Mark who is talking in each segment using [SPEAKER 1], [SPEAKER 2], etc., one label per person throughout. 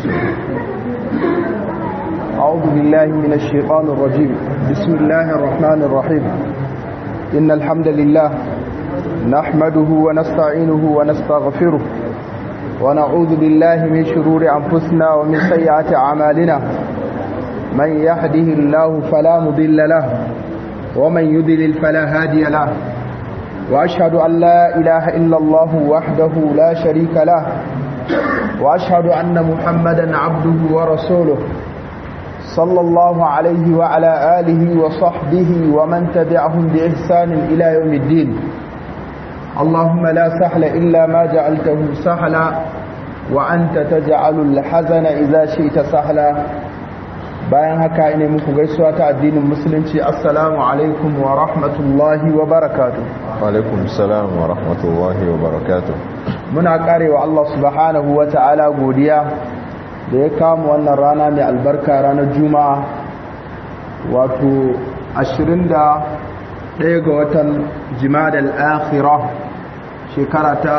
[SPEAKER 1] أعوذ بالله من الشيطان الرجيم بسم الله الرحمن الرحيم إن الحمد لله نحمده ونستعينه ونستغفره ونعوذ بالله من شرور أنفسنا ومن سيئات أعمالنا من يهده الله فلا مضل له ومن يضلل فلا هادي له وأشهد أن لا إله إلا الله وحده لا شريك له وأشهد أن محمدا عبده ورسوله صلى الله عليه وعلى آله وصحبه ومن تبعهم بإحسان إلى يوم الدين اللهم لا سهل إلا ما جعلته سهلا وأنت تجعل الحزن إذا شئت سهلا bayan haka ina muku gaisuwa ta addinin musulunci assalamu alaikum wa rahmatullahi wa barakatuh
[SPEAKER 2] wa alaikum salam wa rahmatullahi wa barakatuh
[SPEAKER 1] muna karewa Allah subhanahu wa ta'ala godiya da ya kama wannan rana mai albarka ranar juma'a wato 21 ga watan jimadal akhirah shekara ta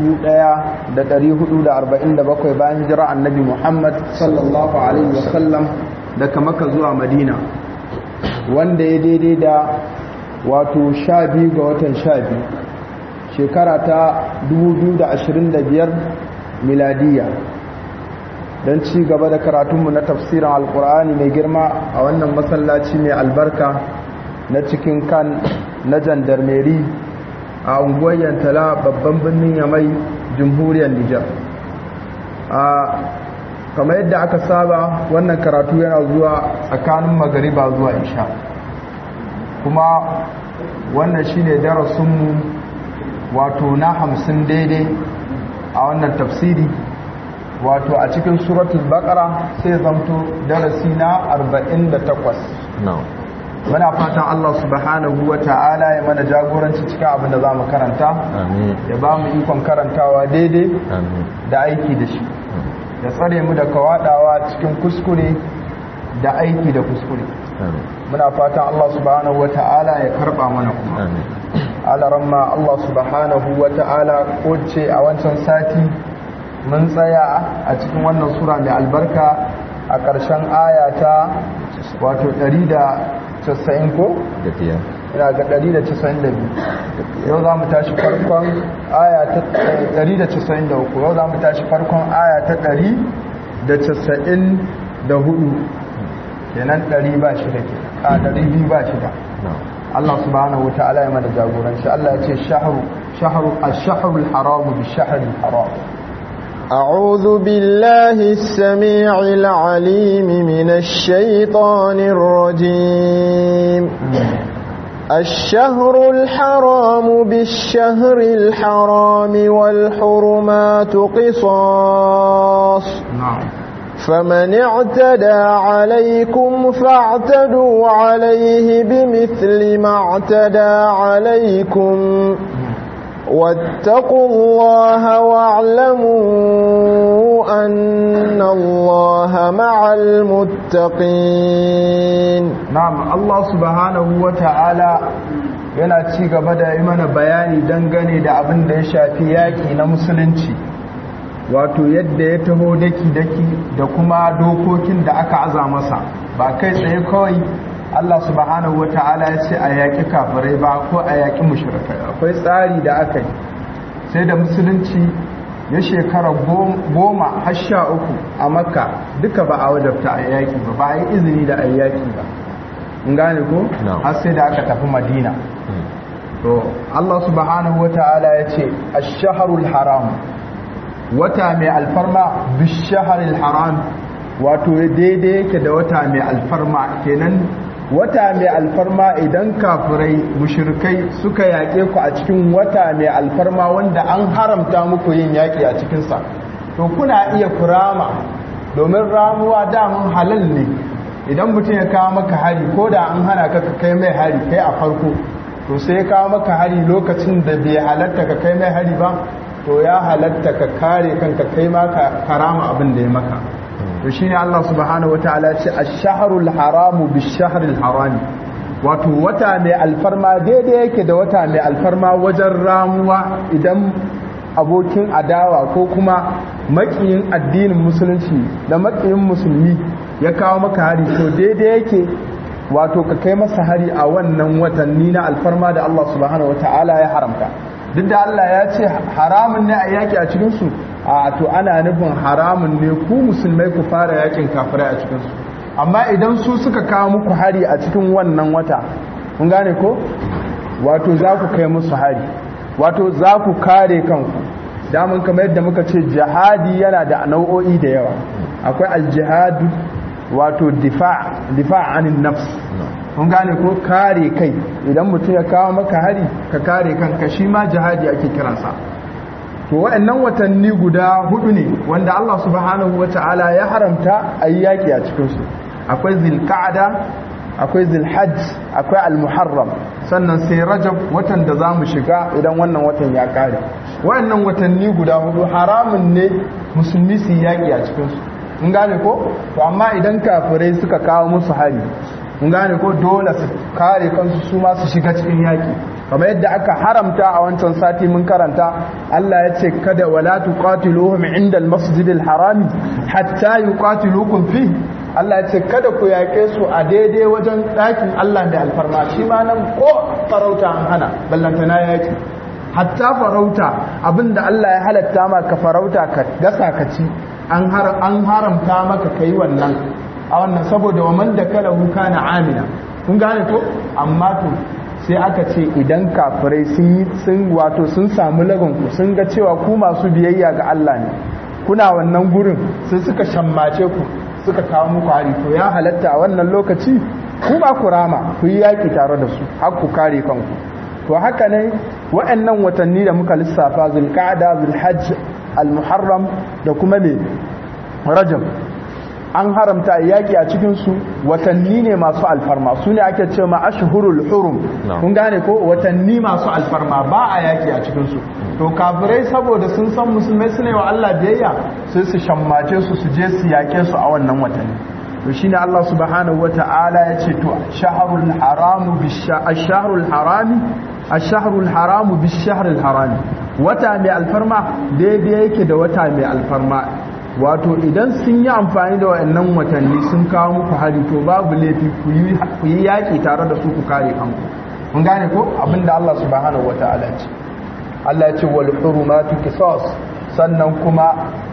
[SPEAKER 1] 1447 bayan hijira annabi Muhammad sallallahu alaihi wasallam daga maka zuwa madina wanda ya daidai da wato 12 ga watan 12 shekara ta 2025 miladiya don ci gaba da karatunmu na tafsirin alkur'ani mai girma a wannan masallaci mai albarka na cikin kan na jandarmeri a unguwar yantala babban birnin yamai jamhuriyar nijar a kamar yadda aka saba wannan karatu yana zuwa tsakanin magariba zuwa isha kuma wannan shine darasinmu wato na hamsin daidai a wannan tafsiri wato a cikin suratul baqara sai zamto darasi na 48 muna fatan Allah subhanahu wa ta'ala ya mana jagoranci cikin abin da za mu karanta ya ba mu ikon karantawa daidai da aiki da shi ya tsare mu da kawadawa cikin kuskure da aiki da kuskure muna fatan Allah subhanahu wa ta'ala ya karba mana kuma alaramma Allah subhanahu wa ta'ala ko ce a wancan sati mun tsaya a cikin wannan sura mai albarka a ƙarshen ayata wato 190 ko? ina ga 192 yau za mu tashi farkon aya ta 193 yau za mu tashi farkon aya ta 194 kenan 100 ba shi da ke a 200 ba shi da Allah subhanahu wa ta'ala ya mana jagoranci Allah ya ce shahru shahru ash-shahru al-haram bi-shahri al-haram
[SPEAKER 3] أعوذ بالله السميع العليم من الشيطان الرجيم الشهر الحرام بالشهر الحرام والحرمات قصاص
[SPEAKER 1] نعم
[SPEAKER 3] فمن اعتدى عليكم فاعتدوا عليه بمثل ما اعتدى عليكم واتقوا الله واعلموا أن الله مع المتقين
[SPEAKER 1] نعم الله سبحانه وتعالى yana ci gaba da yi mana bayani dangane da abin da ya shafi yaƙi na musulunci wato yadda ya taho daki-daki da kuma dokokin da aka aza masa ba kai tsaye kawai Allah subhanahu wa ta'ala ya ce a yaƙi kafirai ba ko a yaƙi mushrikai akwai tsari da aka yi sai da musulunci ya shekara goma har sha uku a makka duka ba a wajabta a yaƙi ba ba a yi izini da a yaƙi ba in gane ko har sai da aka tafi madina to Allah subhanahu wa ta'ala ya ce ash-shahrul haram wata mai alfarma bish-shahril haram wato daidai yake da wata mai alfarma kenan wata mai alfarma idan kafirai mushrikai suka yaƙe ku a cikin wata mai alfarma wanda an haramta muku yin yaƙi a cikinsa to kuna iya kurama domin ramuwa damun halal ne idan mutum ya kawo maka hari ko da an hana ka kai mai hari kai a farko to sai ya kawo maka hari lokacin da bai halatta ka kai mai hari ba to ya halatta ka kare kanka kai ma ka karama abin da ya maka to shine Allah subhanahu wataala ce ash-shahrul haramu bish-shahril harami wato wata mai alfarma daidai yake da wata mai alfarma wajen ramuwa idan abokin adawa ko kuma makiyin addinin musulunci da makiyin musulmi ya kawo maka hari to daidai yake wato ka kai masa hari a wannan watanni na alfarma da Allah subhanahu wata'ala ya haramta duk da Allah ya ce haramun ne a yaki a cikinsu a to ana nufin haramun ne ku musulmai ku fara yakin kafirai a cikinsu amma idan su suka kawo muku hari a cikin wannan wata kun gane ko wato za ku kai musu hari wato za ku kare kanku damun kamar yadda muka ce jihadi yana da nau'o'i da yawa akwai aljihadu wato difa' anin nafs kun gane ko kare kai idan mutum ya kawo maka hari ka kare kanka shi ma jihadi ake kiransa to wa'annan watanni guda hudu ne wanda Allah subhanahu wata'ala ya haramta a yi yaƙi a cikinsu akwai zilka'ada akwai zilhajj akwai almuharram sannan sai rajab watan da za mu shiga idan wannan watan ya kare wa'annan watanni guda hudu haramun ne musulmi su yaƙi a cikinsu in gane ko to amma idan kafirai suka kawo musu hari in gane ko dole su kare kansu su ma su shiga cikin yaƙi kamar yadda aka haramta a wancan sati mun karanta Allah ya ce kada wala tuqatiluhum inda al-masjidil harami hatta yuqatilukum fi Allah ya ce kada ku yaƙe su a daidai wajen ɗakin Allah da alfarma shi ma nan ko farauta an hana ballantana yaƙi hatta farauta abinda Allah ya halatta ma ka farauta ka gasa ka ci an haramta maka kai wannan a wannan saboda wa man da kala huka na amina kun gane ko amma to sai aka ce idan kafirai sun sun wato sun samu lagonku sun ga cewa ku masu biyayya ga Allah ne kuna wannan gurin sai suka shammace ku suka kawo muku hari to ya halatta a wannan lokaci ku ba ku rama ku yi yaki tare da su har ku kare kanku to haka ne wa'annan watanni da muka lissafa zulqa'da zulhajj al-muharram da kuma me rajab an haramta yaƙi a cikinsu watanni ne masu alfarma su ne ake ce ma ashhurul hurum kun gane ko watanni masu alfarma ba a yaƙi a cikinsu to kafirai saboda sun san musulmai su ne wa Allah biyayya sai su shammace su su je su yaƙe su a wannan watanni to shine Allah subhanahu wata'ala ya ce to shahrul haramu bish-shahrul harami ash-shahrul haramu bish-shahril harami wata mai alfarma daidai yake da wata mai alfarma wato idan sun yi amfani da waɗannan watanni sun kawo muku hari to babu laifi ku yi yaƙi tare da su ku kare kanku kun gane ko abinda Allah subhanahu wata'ala ce Allah ya ce wal hurumatu qisas sannan kuma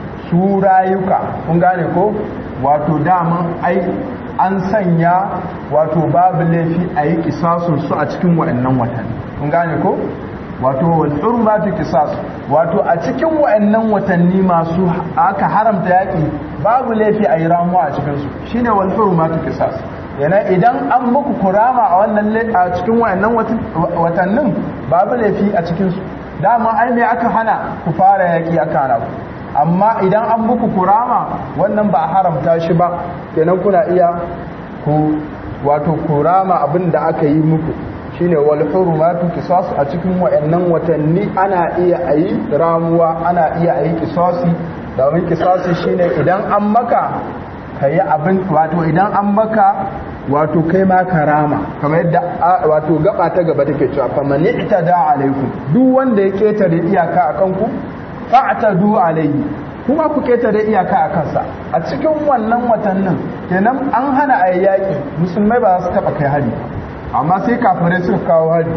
[SPEAKER 1] su rayuka kun gane ko wato dama ai an sanya wato babu laifi a yi kisasun su a cikin waɗannan watanni kun gane ko wato wal hurmatu qisas wato a cikin wayannan watanni masu aka haramta yaki babu laifi a yi ramuwa a cikin su shine wal hurmatu qisas yana idan an muku kurama a wannan a cikin wayannan watannin babu laifi a cikin su dama ai me aka hana ku fara yaki aka hana ku amma idan an muku kurama wannan ba a haramta shi ba kenan kuna iya ku wato kurama abin da aka yi muku shine wal hurumatu qisas a cikin wayannan watanni ana iya ayi ramuwa ana iya ayi qisasi domin qisasi shine idan an maka kayi abin wato idan an maka wato kai ma karama kamar yadda wato gaba ta gaba take cewa faman itada alaikum duk wanda ya ketare iyaka akan ku fa'tadu alaihi kuma ku ketare iyaka a kansa a cikin wannan watannin kenan an hana ayyaki musulmai ba za su taba kai hari amma sai kafirai suka kawo hari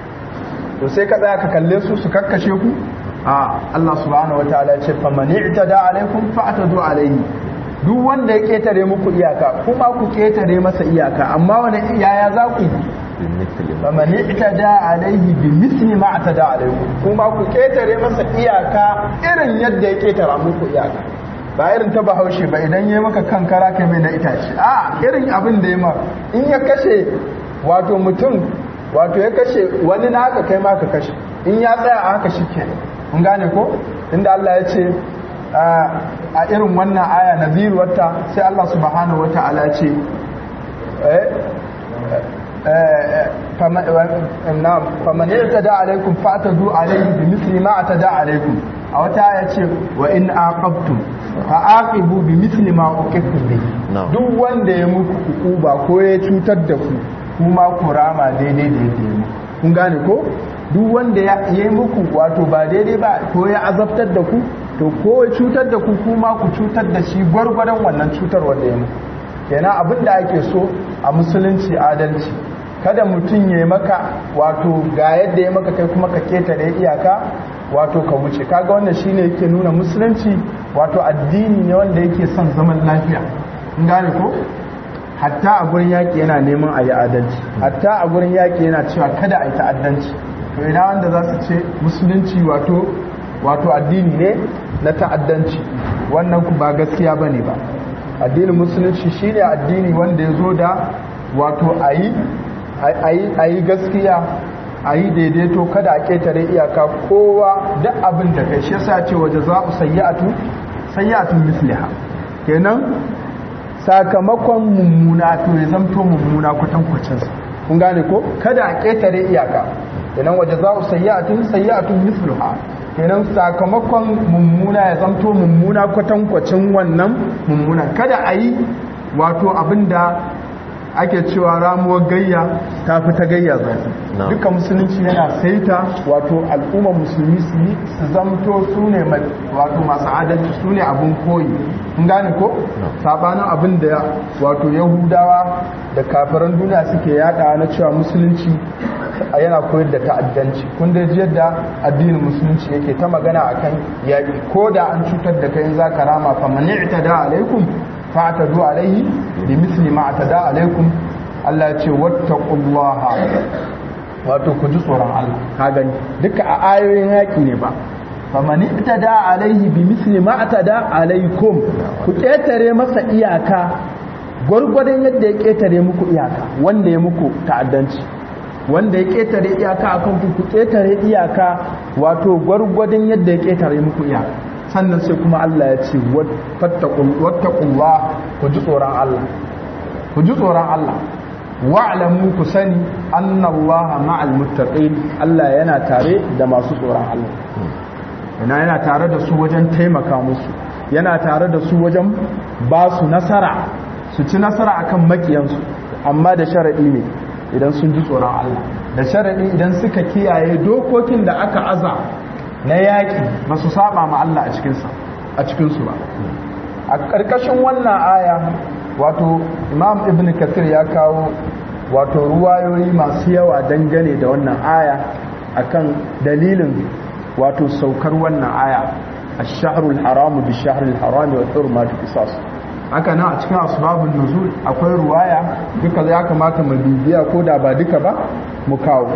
[SPEAKER 1] to sai ka tsaya ka kalle su su kakkashe ku a Allah subhanahu wataala ya ce faman i'tada alaikum fa'tadu alaihi duk wanda ya ketare muku iyaka kuma ku ketare masa iyaka amma wani yaya za ku yi faman i'tada alaihi bi misli ma atada alaikum kuma ku ketare masa iyaka irin yadda ya ketara muku iyaka ba irin ta bahaushe ba idan ya maka kankara kai mai na itace a irin abin da ya ma in ya kashe wato mutum wato ya kashe wani na haka kai ma ka kashe in ya tsaya a haka shike mun gane ko inda Allah ya ce a irin wannan aya naziru wata sai Allah subhanahu wata'ala ya ce faman yatada alaikum fa'tadu alaihi bimithli ma atada alaikum a wata aya ce wa in aqabtum fa aqibu bimithli ma uqibtum bihi duk wanda ya muku ba ko ya cutar da ku kuma ku rama daidai da yadda ya muku kun gane ko duk wanda ya yi muku wato ba daidai ba ko ya azabtar da ku to ko ya cutar da ku kuma ku cutar da shi gwargwadon wannan cutar wanda ya muku kenan abin da ake so a musulunci adalci kada mutum ya maka wato ga yadda ya maka kai kuma ka ketare iyaka wato ka wuce kaga wannan shine yake nuna musulunci wato addini ne wanda yake son zaman lafiya in gane ko hatta a gurin yaƙi yana neman a yi adalci hatta a gurin yaƙi yana cewa kada a yi ta'addanci to ina wanda za su ce musulunci wato wato addini ne na ta'addanci wannan ku ba gaskiya ba ne ba addinin musulunci shine addini wanda ya zo da wato a yi gaskiya a yi daidaito kada a ƙetare iyaka kowa duk abin da kai shi yasa ce waje za ku sayyatu sayyatun misliha kenan sakamakon mummuna to ya zamto mummuna kwatankwacin sa kun gane ko kada a ƙetare iyaka kenan waje za ku sayyatun sayyatun misliha kenan sakamakon mummuna ya zamto mummuna kwatankwacin wannan mummuna kada a yi wato abinda ake cewa ramuwar gayya ta fi ta gayya zafi duka musulunci yana saita wato al'ummar musulmi su yi su zamto su ne wato masu adalci su ne abin koyi kun gane ko sabanin abin da wato yahudawa da kafiran duniya suke yada na cewa musulunci yana koyar da ta'addanci kun da yadda addinin musulunci yake ta magana akan yaƙi ko da an cutar da kai za ka rama fa man i'tada alaikum fa'tadu alaihi bi misli ma atada alaikum Allah ya ce wattaqullaha wato ku ji tsoron Allah ka gani duka a ayoyin yaƙi ne ba fa man i'tada alaihi bi misli ma atada alaikum ku ketare masa iyaka gwargwadon yadda ya ketare muku iyaka wanda ya muku ta'addanci wanda ya ketare iyaka akan ku ku ketare iyaka wato gwargwadon yadda ya ketare muku iyaka sannan sai kuma Allah ya ce wattaqullah ku ji tsoron Allah ku ji tsoron Allah wa'lamu ku sani annallaha ma'al muttaqin Allah yana tare da masu tsoron Allah yana yana tare da su wajen taimaka musu yana tare da su wajen ba su nasara su ci nasara akan makiyansu amma da sharadi ne idan sun ji tsoron Allah da sharadi idan suka kiyaye dokokin da aka aza na yaƙi ba su saba ma Allah a cikinsa a cikinsu ba a ƙarƙashin wannan aya wato imam ibn kathir ya kawo wato ruwayoyi masu yawa dangane da wannan aya akan dalilin wato saukar wannan aya ash-shahrul haram bi shahril haram wa hurmatu qisas haka nan a cikin asbabun nuzul akwai ruwaya duka ya kamata mu bibiya ko da ba duka ba mu kawo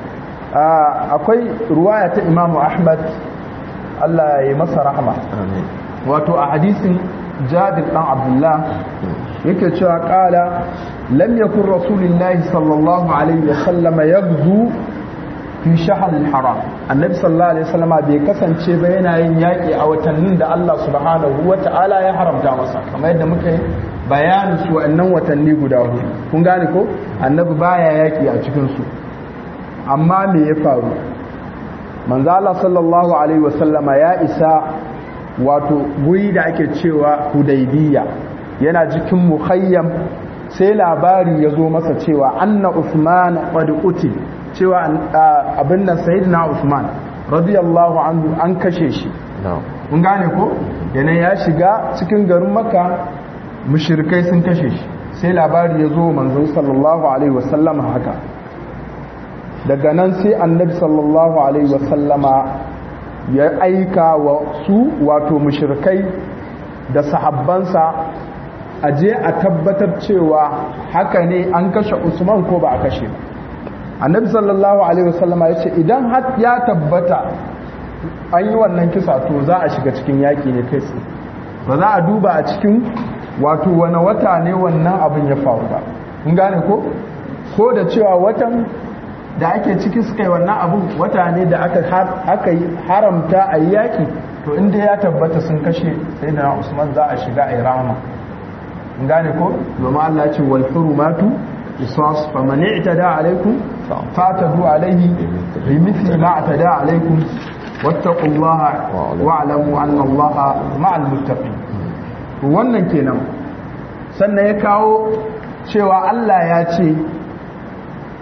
[SPEAKER 1] akwai ruwaya ta imamu ahmad Allah ya yi masa rahama wato a hadisin jabir dan abdullah yake cewa kala lam yakun rasulullahi sallallahu alaihi wa sallama yaghzu fi shahr al-haram annabi sallallahu alaihi wasallam bai kasance ba yana yin yaki a watannin da Allah subhanahu wata'ala ya haramta masa kamar yadda muka yi bayanin su wannan watanni guda hudu kun gane ko annabi baya yaki a cikin su amma me ya faru manzo Allah sallallahu alaihi wasallama ya isa wato guri da ake cewa hudaybiya yana cikin mukhayyam sai labari ya zo masa cewa anna usman qad uti cewa abin nan sayyidina usman radiyallahu anhu an kashe shi kun gane ko yana ya shiga cikin garin makka mushrikai sun kashe shi sai labari ya zo manzo sallallahu alaihi wasallama haka daga nan sai annabi sallallahu alaihi wasallama ya aika wa su wato mushrikai da sahabbansa a je a tabbatar cewa haka ne an kashe usman ko ba a kashe ba annabi sallallahu alaihi wasallama ya ce idan har ya tabbata an yi wannan kisa to za a shiga cikin yaƙi ne kai tsaye ba za a duba a cikin wato wani wata ne wannan abin ya faru ba kun gane ko ko da cewa watan da ake ciki suka yi wannan abin wata ne da aka yi haramta a yi yaƙi to inda ya tabbata sun kashe sai na usman za a shiga a yi rama gane ko domin allah ce wal hurumatu isas fa man i'tada alaikum fatadu alaihi bi mithli ma atada alaikum wattaqullaha wa'lamu anna allaha ma'al muttaqin wannan kenan sannan ya kawo cewa allah ya ce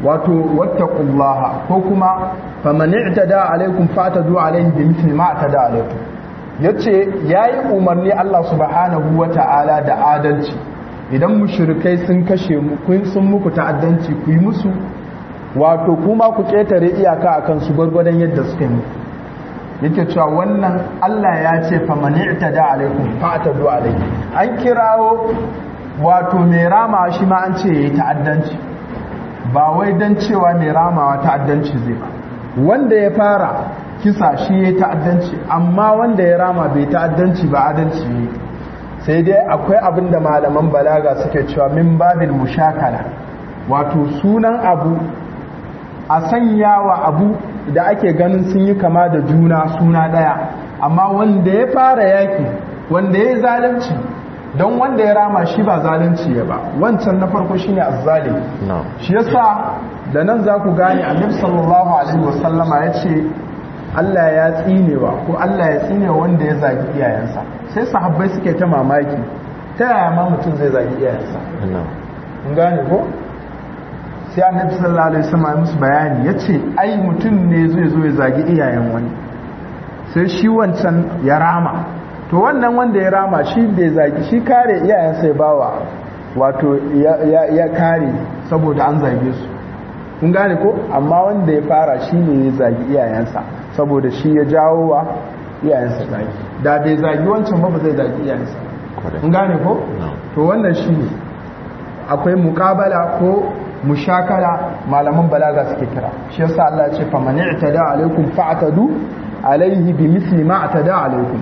[SPEAKER 1] wato wattaqullaha ko kuma faman i'tada alaikum fatadu alaihi bimithli ma atada alaikum yace yayi umarni Allah subhanahu wata'ala da adalci idan mushrikai sun kashe mu kun sun muku ta'addanci ku yi musu wato kuma ku ketare iyaka akan su gwargwadon yadda suka yi yake cewa wannan Allah ya ce faman i'tada alaikum fatadu alaihi an kirawo wato mai rama shi ma an ce yayi ta'addanci ba wai dan cewa mai ramawa ta'addanci zai ba wanda ya fara kisa shi ya ta'addanci amma wanda ya rama bai ta'addanci ba adalci ne sai dai akwai abin da malaman balaga suke cewa min babil mushakala wato sunan abu a sanya wa abu da ake ganin sun yi kama da juna suna daya amma wanda ya fara yaki wanda ya yi zalunci don wanda ya rama shi ba zalunci ya ba wancan na farko shine azzalimi shi yasa da nan za ku gane annabi sallallahu alaihi wasallama ya ce Allah ya tsinewa ko Allah ya tsinewa wanda ya zagi iyayensa sai sahabbai suke ta mamaki ta yaya ma mutum zai zagi iyayensa kun gane ko sai annabi sallallahu alaihi wasallam ya musu bayani yace ai mutum ne zai zo ya zagi iyayen wani sai shi wancan ya rama to wannan wanda ya rama shi bai zagi shi kare iyayensa ya bawa wato ya kare saboda an zage su kun gane ko amma wanda ya fara shi ne ya zagi iyayensa saboda shi ya jawo wa iyayensa zagi da bai zagi wancan ba ba zai zagi iyayensa kun gane ko to wannan shi ne akwai mukabala ko mushakala malaman balaga suke kira shi yasa Allah ya ce fa man i'tada alaikum fa'tadu alaihi bi misli ma atada alaikum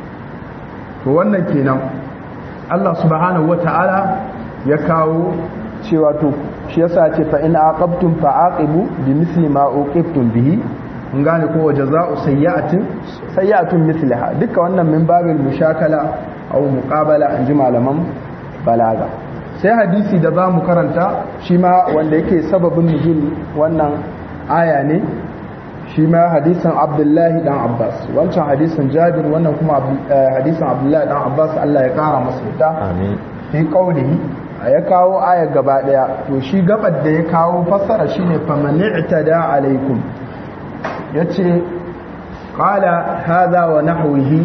[SPEAKER 1] to wannan kenan Allah subhanahu wata'ala ya kawo cewa to shi yasa ce fa in aqabtum fa aqibu bi misli ma uqibtum bihi mun gane ko wa jazaa'u sayyi'atin sayyi'atun mislaha duka wannan min babil mushakala aw muqabala an ji malaman balaga sai hadisi da za mu karanta shi ma wanda yake sababin nuzul wannan aya ne shi ma hadisin abdullahi dan abbas wancan hadisin jabir wannan kuma hadisin abdullahi dan abbas allah ya kara masa yadda fi qaulihi ya kawo aya gaba daya to shi gabar da ya kawo fassara shine faman i'tada alaikum yace qala hadha wa nahwihi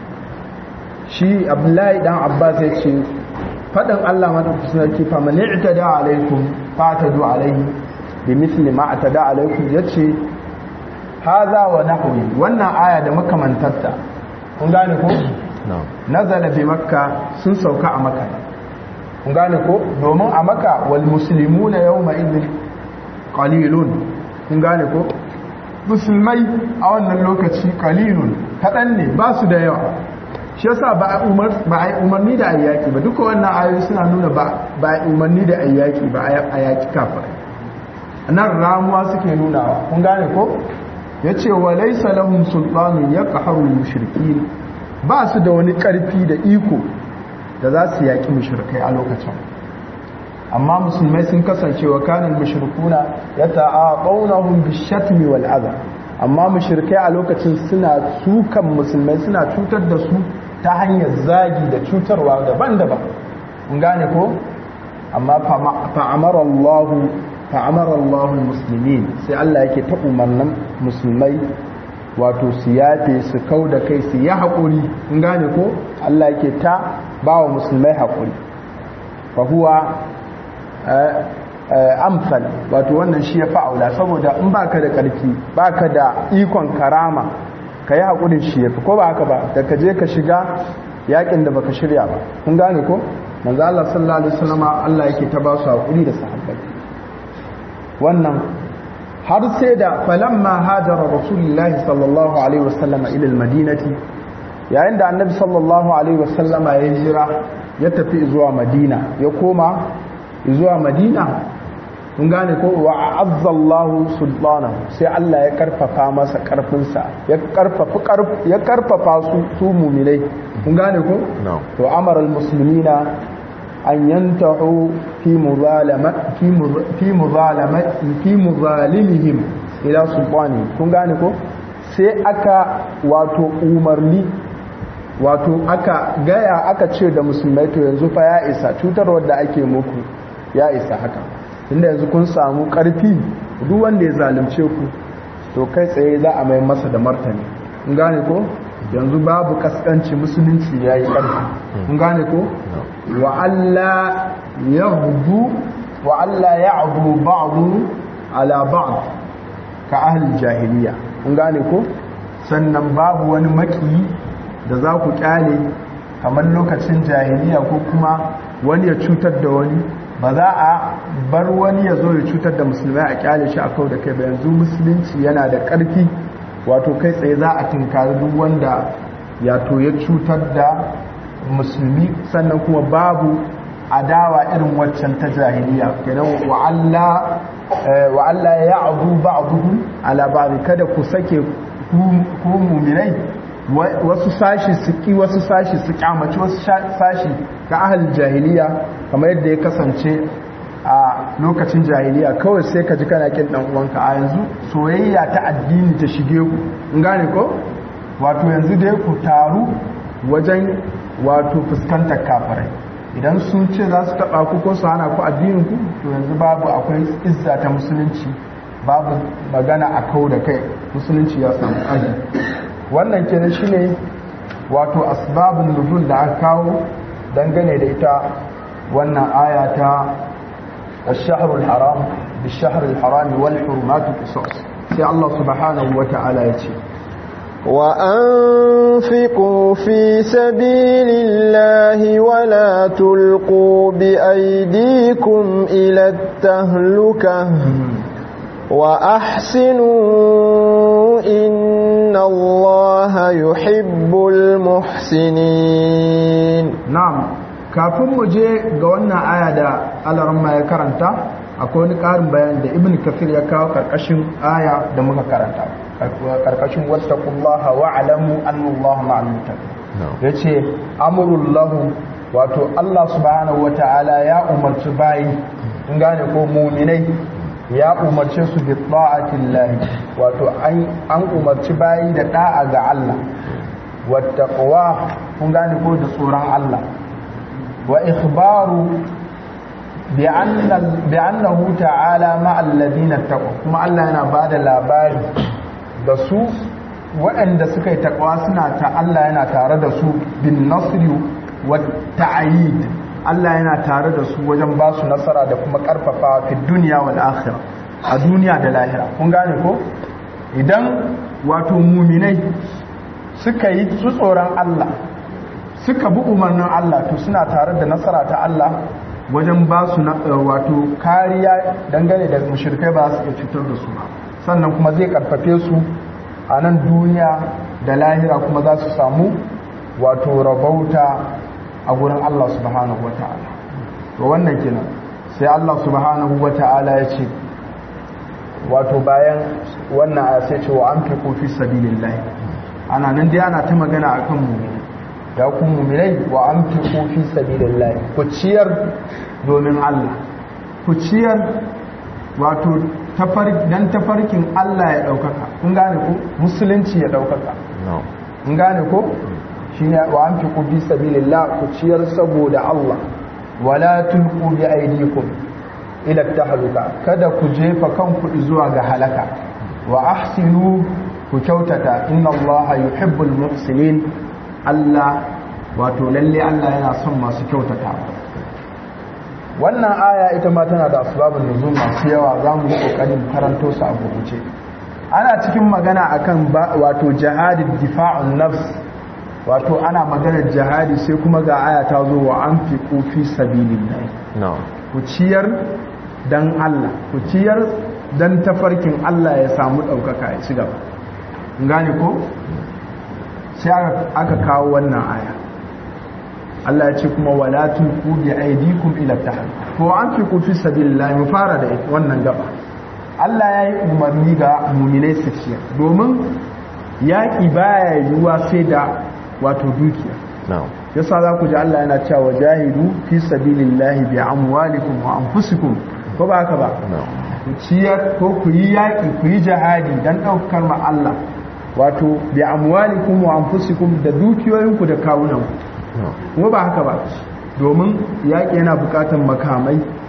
[SPEAKER 1] shi abdullahi dan abbas yace faɗin Allah madaukakin sarki fa man i'tada alaikum fatadu alaihi bi misli ma atada alaikum yace haza wa nahwi wannan aya da makamantarta kun gane ko nazala bi makka sun sauka a makka kun gane ko domin a makka wal muslimuna yawma idhin qalilun kun gane ko musulmai a wannan lokaci qalilun kadan ne ba su da yawa shi yasa ba a umarni da ayyaki ba duka wannan ayoyi suna nuna ba a umarni da ayyaki ba a yaki kafa nan ramuwa suke nunawa kun gane ko ya ce wa laisa lahum sultanun ya ƙaharu mushriki ba su da wani ƙarfi da iko da za su yaƙi mushrikai a lokacin amma musulmai sun kasance wa kanin mushrikuna ya ta'aqawnahum bishatmi wal adha amma mushrikai a lokacin suna sukan musulmai suna cutar da su ta hanyar zagi da cutarwa daban-daban kun gane ko amma fa'amara Allah fa'amara Allah muslimin sai Allah yake ta umarnin musulmai wato su yafe su kau da kai su yi haƙuri kun gane ko Allah yake ta ba wa musulmai haƙuri fa huwa amsal wato wannan shi ya fa'aula saboda in baka da ƙarfi baka da ikon karama ka yi haƙurin shi ya fi ko ba haka ba da ka je ka shiga yakin da baka shirya ba kun gane ko manzo Allah sallallahu alaihi wasallama Allah yake ta ba su haƙuri da sahabbai wannan har sai da falamma hajara rasulullahi sallallahu alaihi wasallama ila almadinati yayin da annabi sallallahu alaihi wasallama ya jira ya tafi zuwa madina ya koma zuwa madina kun gane ko wa azzallahu sultanahu sai Allah ya karfafa masa karfinsa ya karfafa ya karfafa su su mu'minai kun gane ko to amara almuslimina an yantahu fi muzalama fi fi muzalama fi muzalimihim ila sultani kun gane ko sai aka wato umarni wato aka gaya aka ce da musulmai to yanzu fa ya isa cutarwar da ake muku ya isa haka inda yanzu kun samu karfi duk wanda ya zalunce ku to kai tsaye za a mai masa da martani in gane ko yanzu babu kaskanci musulunci ya yi ƙarfi in gane ko wa Allah ya hudu wa Allah ya abu ba'adu ala ba'd ka ahli jahiliya in gane ko sannan babu wani maki da za ku kyale kamar lokacin jahiliya ko kuma wani ya cutar da wani ba za a bar wani ya zo ya cutar da musulmai a kyale shi a kau da kai ba yanzu musulunci yana da ƙarfi wato kai tsaye za a tunkari duk wanda ya to ya cutar da musulmi sannan kuma babu adawa irin waccan ta jahiliya kenan wa Allah wa Allah ya abu ba'dhum ala ba'd kada ku sake ku mu'minai wasu sashi su ki wasu sashi su kyamaci wasu sashi ga ahal jahiliya kamar yadda ya kasance a lokacin jahiliya kawai sai ka ji kana kin dan uwanka a yanzu soyayya ta addini ta shige ku in gane ko wato yanzu dai ku taru wajen wato fuskantar kafirai idan sun ce za su taba ku ko su hana ku addinin ku to yanzu babu akwai izza ta musulunci babu magana a kau da kai musulunci ya samu aji wannan kenan shine wato asbabun nuzul da aka kawo dangane da ita wannan aya ta الشهر الحرام بالشهر الحرام والحرمات قصاص سي الله سبحانه وتعالى يتي
[SPEAKER 3] وأنفقوا في سبيل الله ولا تلقوا بأيديكم إلى التهلكة وأحسنوا إن الله يحب المحسنين
[SPEAKER 1] نعم kafin mu je ga wannan aya da alaramma ya karanta akwai wani ƙarin bayan da ibn kafir ya kawo karkashin aya da muka karanta karkashin wattaqullaha wa alamu annallaha ma'al muttaqin yace amrullahu wato Allah subhanahu wataala ya umarci bayi in gane ko mu'minai ya umarce su bi ta'atillahi wato an umarci bayi da da'a ga Allah wattaqwa kun gane ko da tsoron Allah وإخبار بأن بأنه تعالى مع الذين اتقوا كما الله yana bada labari da su waɗanda suka yi takwa suna ta Allah yana tare da su bin nasri wa ta'yid Allah yana tare da su wajen ba su nasara da kuma karfafa fi duniya wal akhirah a duniya da lahira kun gane ko idan wato muminai suka yi su tsoron Allah suka bi umarnin Allah to suna tare da nasara ta Allah wajen ba su wato kariya dangane da mushrikai ba su iya cutar da su ba sannan kuma zai karfafe su a nan duniya da lahira kuma za su samu wato rabauta a gurin Allah subhanahu wata'ala to wannan kenan sai Allah subhanahu wata'ala ya ce wato bayan wannan aya sai ce wa anfiqu fi sabilillah ana nan dai ana ta magana akan mu ya ku mu'minai wa anfiqu fi sabilillah ku ciyar domin Allah ku ciyar wato dan tafarkin Allah ya daukaka kun gane ko musulunci ya daukaka kun gane ko shine wa anfiqu fi sabilillah ku ciyar saboda Allah wala tulqu bi aydikum ila tahluka kada ku jefa kanku zuwa ga halaka wa ahsinu ku kyautata inna Allah yuhibbul muhsinin Allah wato lalle Allah yana son masu kyautata wannan aya ita ma tana da asbabun nuzul masu yawa za mu yi kokarin karanto su a gurguje ana cikin magana akan wato jihadin difa'un nafs wato ana maganar jihadi sai kuma ga aya ta zo wa anfiqu fi sabilillah ku ciyar dan Allah ku ciyar dan tafarkin Allah ya samu daukaka ya ci gaba gane ko sai aka kawo wannan aya Allah ya ce kuma wala tulqu bi aydikum ila tahluk to an fi ku fi sabilillah mu fara da wannan gaba Allah ya yi umarni ga mu'minai su ciyar domin yaƙi baya yiwuwa sai da wato dukiya yasa za ku ji Allah yana cewa jahidu fi sabilillah bi amwalikum wa anfusikum ko ba haka ba ku ciyar ko ku yi yaƙi ku yi jihadi dan ɗaukar ma Allah wato bi amwalikum wa anfusikum da dukiyoyinku da kawunanku kuma ba haka ba domin yaƙi yana buƙatar makamai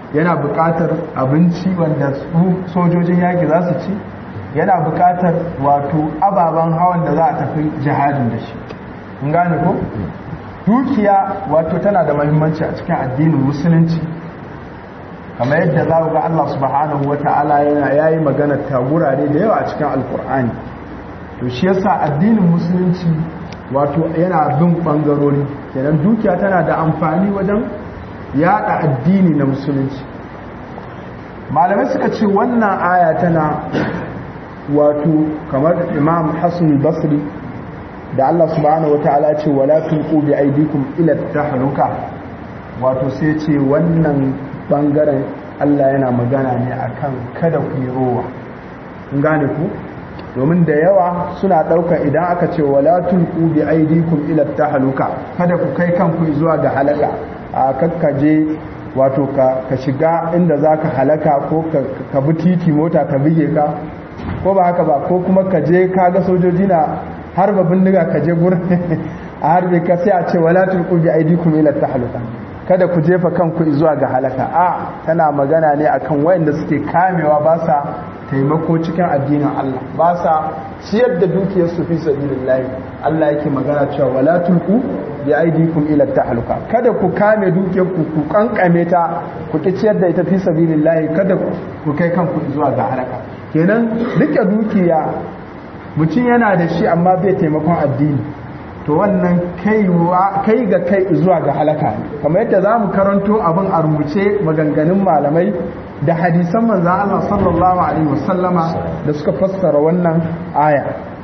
[SPEAKER 1] yana buƙatar abinci wanda su sojojin yaƙi za su ci yana buƙatar wato ababen hawan da za a tafi jihadin da shi kun gane ko dukiya wato tana da mahimmanci a cikin addinin musulunci kamar yadda za ga Allah subhanahu wata'ala yana yayi magana ta gurare da yawa a cikin alkur'ani to shi yasa addinin musulunci wato yana bin bangarori kenan dukiya tana da amfani wajen yada addini na musulunci malamai suka ce wannan aya tana wato kamar imam hassan basri da Allah subhanahu wata'ala ce wala tulqu bi aydikum ila tahluka wato sai ce wannan bangaren Allah yana magana ne akan kada ku yi rowa kun gane ku domin da yawa suna ɗauka idan aka ce wala tulqu bi aydikum ila tahluka kada ku kai kanku zuwa ga halaka a kakkaje wato ka, ka shiga inda zaka halaka ko ka, ka bi titi mota ka bige ka ko ba haka ba ko kuma ka je ka ga sojoji na harba bindiga ka je gurin a harbe ka sai a ce wala tulqu bi aydikum ila tahluka kada ku jefa kanku zuwa ga halaka a tana magana ne akan wayanda suke kamewa ba sa taimako cikin addinin Allah ba sa ciyar da dukiyar su fi sabilillah Allah yake magana cewa wala tulqu bi aydikum ila tahluka kada ku kame dukiyar ku ku kankame ta ku ki ciyar da ita fi sabilillah kada ku kai kanku zuwa ga halaka kenan rike dukiya mutum yana da shi amma bai taimakon addini to wannan kai ga kai zuwa ga halaka kamar yadda za mu karanto abin a rubuce maganganun malamai da hadisan manzan Allah sallallahu Alaihi wasallama da suka fassara wannan aya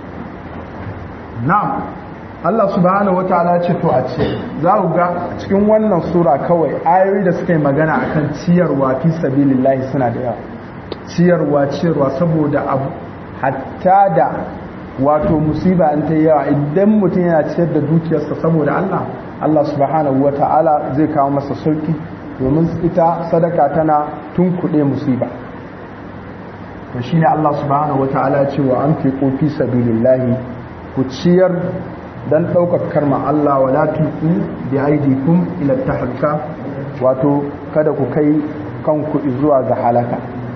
[SPEAKER 1] na'am Allah subhanahu wa ta'ala ce to a ce za ku ga cikin wannan sura kawai ayoyi da suka yi magana akan ciyarwa fi sabilillahi suna da yawa ciyarwa ciyarwa saboda abu hatta da wato musiba in ta yawa idan mutum yana ciyar da dukiyarsa saboda Allah Allah subhanahu ta'ala zai kawo masa sauki domin ita sadaka tana tunkuɗe musiba to shine Allah subhanahu ta'ala ce wa anfiqu fi sabilillahi ku ciyar dan ɗaukar karma Allah wa la tulqu bi aydikum ila tahluka wato kada ku kai kanku zuwa ga halaka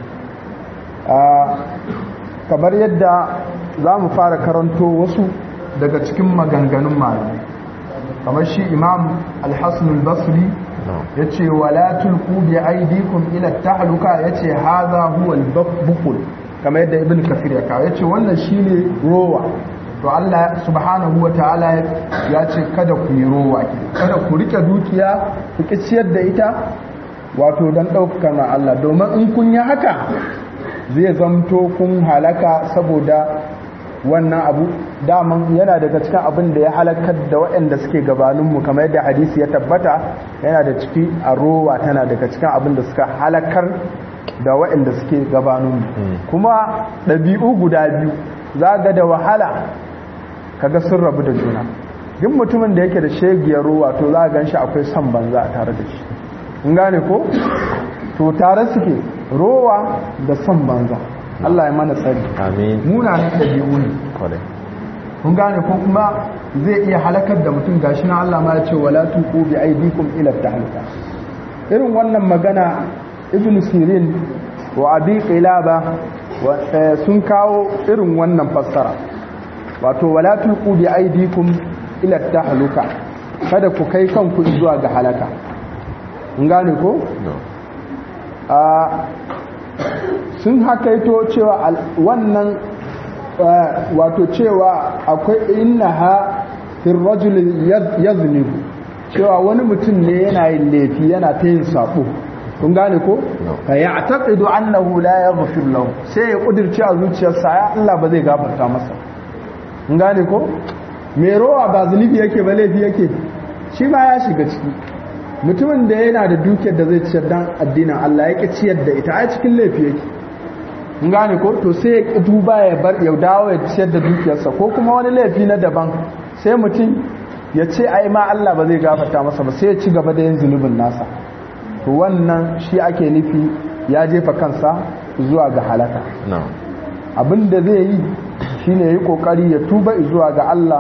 [SPEAKER 1] kamar yadda za mu fara karanto wasu daga cikin maganganun malamai kamar shi imam al-hassan al-basri ya ce wala tulku bi aidikum ila tahluka ya ce haza huwa al-bukul kamar yadda ibn kafir ya kawo ya ce wannan shine rowa to Allah subhanahu wa ta'ala ya ce kada ku yi rowa kada ku rike dukiya ku ki ciyar da ita wato don ɗaukaka na Allah domin in kun yi haka zai zamto kun halaka saboda wannan abu daman yana daga cikin abin da ya halakar da waɗanda suke gabaninmu kamar yadda hadisi ya tabbata yana da ciki a rowa tana daga cikin abin da suka halakar da waɗanda suke gabaninmu kuma ɗabi'u guda biyu za ga da wahala kaga sun rabu da juna duk mutumin da yake da shegiyar rowa to za a gan shi akwai son banza a tare da shi in gane ko to tare suke rowa da son banza Allah ya mana tsari
[SPEAKER 2] amin
[SPEAKER 1] munanan ɗabi'u ne
[SPEAKER 2] kwarai
[SPEAKER 1] kun gane ko kuma zai iya halakar da mutum gashi na Allah ma ya ce wala tuqu bi aydikum ila tahlika irin wannan magana ibn sirin wa abi qilaba sun kawo irin wannan fassara wato wala tuqu bi aydikum ila tahluka kada ku kai kanku zuwa ga halaka kun gane ko a sun hakaito cewa wannan wato cewa akwai innaha fil rajul yaznibu cewa wani mutum ne yana yin laifi yana ta yin sabo kun gane ko fa ya'taqidu annahu la yaghfir lahu sai ya kudirce a zuciyarsa ya Allah ba zai gafarta masa kun gane ko me rowa ba zunubi yake ba laifi yake shi ma ya shiga ciki mutumin da yana da dukiyar da zai ciyar dan addinin Allah yake ciyar da ita a cikin laifi yake kun gane ko to sai ya ki duba ya bar ya dawo ya ciyar da dukiyarsa ko kuma wani laifi na daban sai mutum ya ce ai ma Allah ba zai gafarta masa ba sai ya ci gaba da yin zunubin nasa to wannan shi ake nufi ya jefa kansa zuwa ga halaka abin da zai yi shine yi kokari ya tuba zuwa ga Allah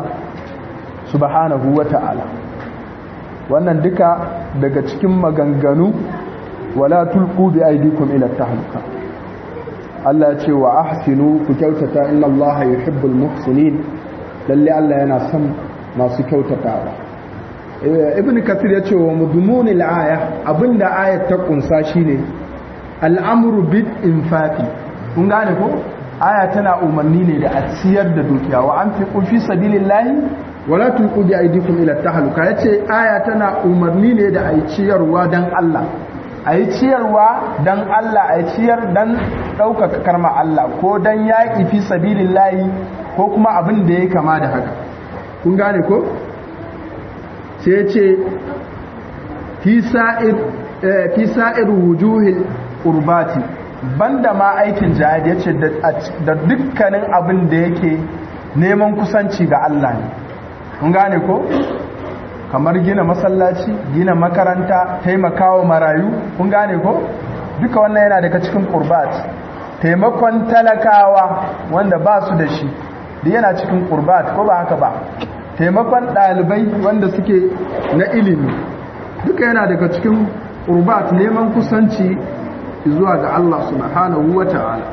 [SPEAKER 1] subhanahu wata'ala wannan duka daga cikin maganganu wala tulqu bi aydikum ila tahluka Allah ya ce wa ahsinu ku kyautata inna Allah yuhibbul muhsinin lalle Allah yana son masu kyautatawa ibn kathir ya ce wa mudmunil aya abinda ayat ta kunsa shine al'amru bil infaqi kun gane ko aya tana umarni ne da a ciyar da dukiya wa anfiqu fi sabilillahi wala tulqu bi aydikum ila tahluka yace aya tana umarni ne da ayi ciyarwa dan Allah ayi ciyarwa dan Allah ayi ciyar dan ɗaukaka karma Allah ko dan yaƙi fi sabilillahi ko kuma abin da ya kama da haka kun gane ko sai ce fi sa'ir wujuhil urbati banda ma aikin jihad ya ce da dukkanin abin da yake neman kusanci ga Allah ne kun gane ko kamar gina masallaci gina makaranta taimakawa marayu kun gane ko duka wannan yana daga cikin qurbat taimakon talakawa wanda ba su da shi da yana cikin qurbat ko ba haka ba taimakon ɗalibai wanda suke na ilimi duka yana daga cikin qurbat neman kusanci zuwa ga Allah subhanahu wata'ala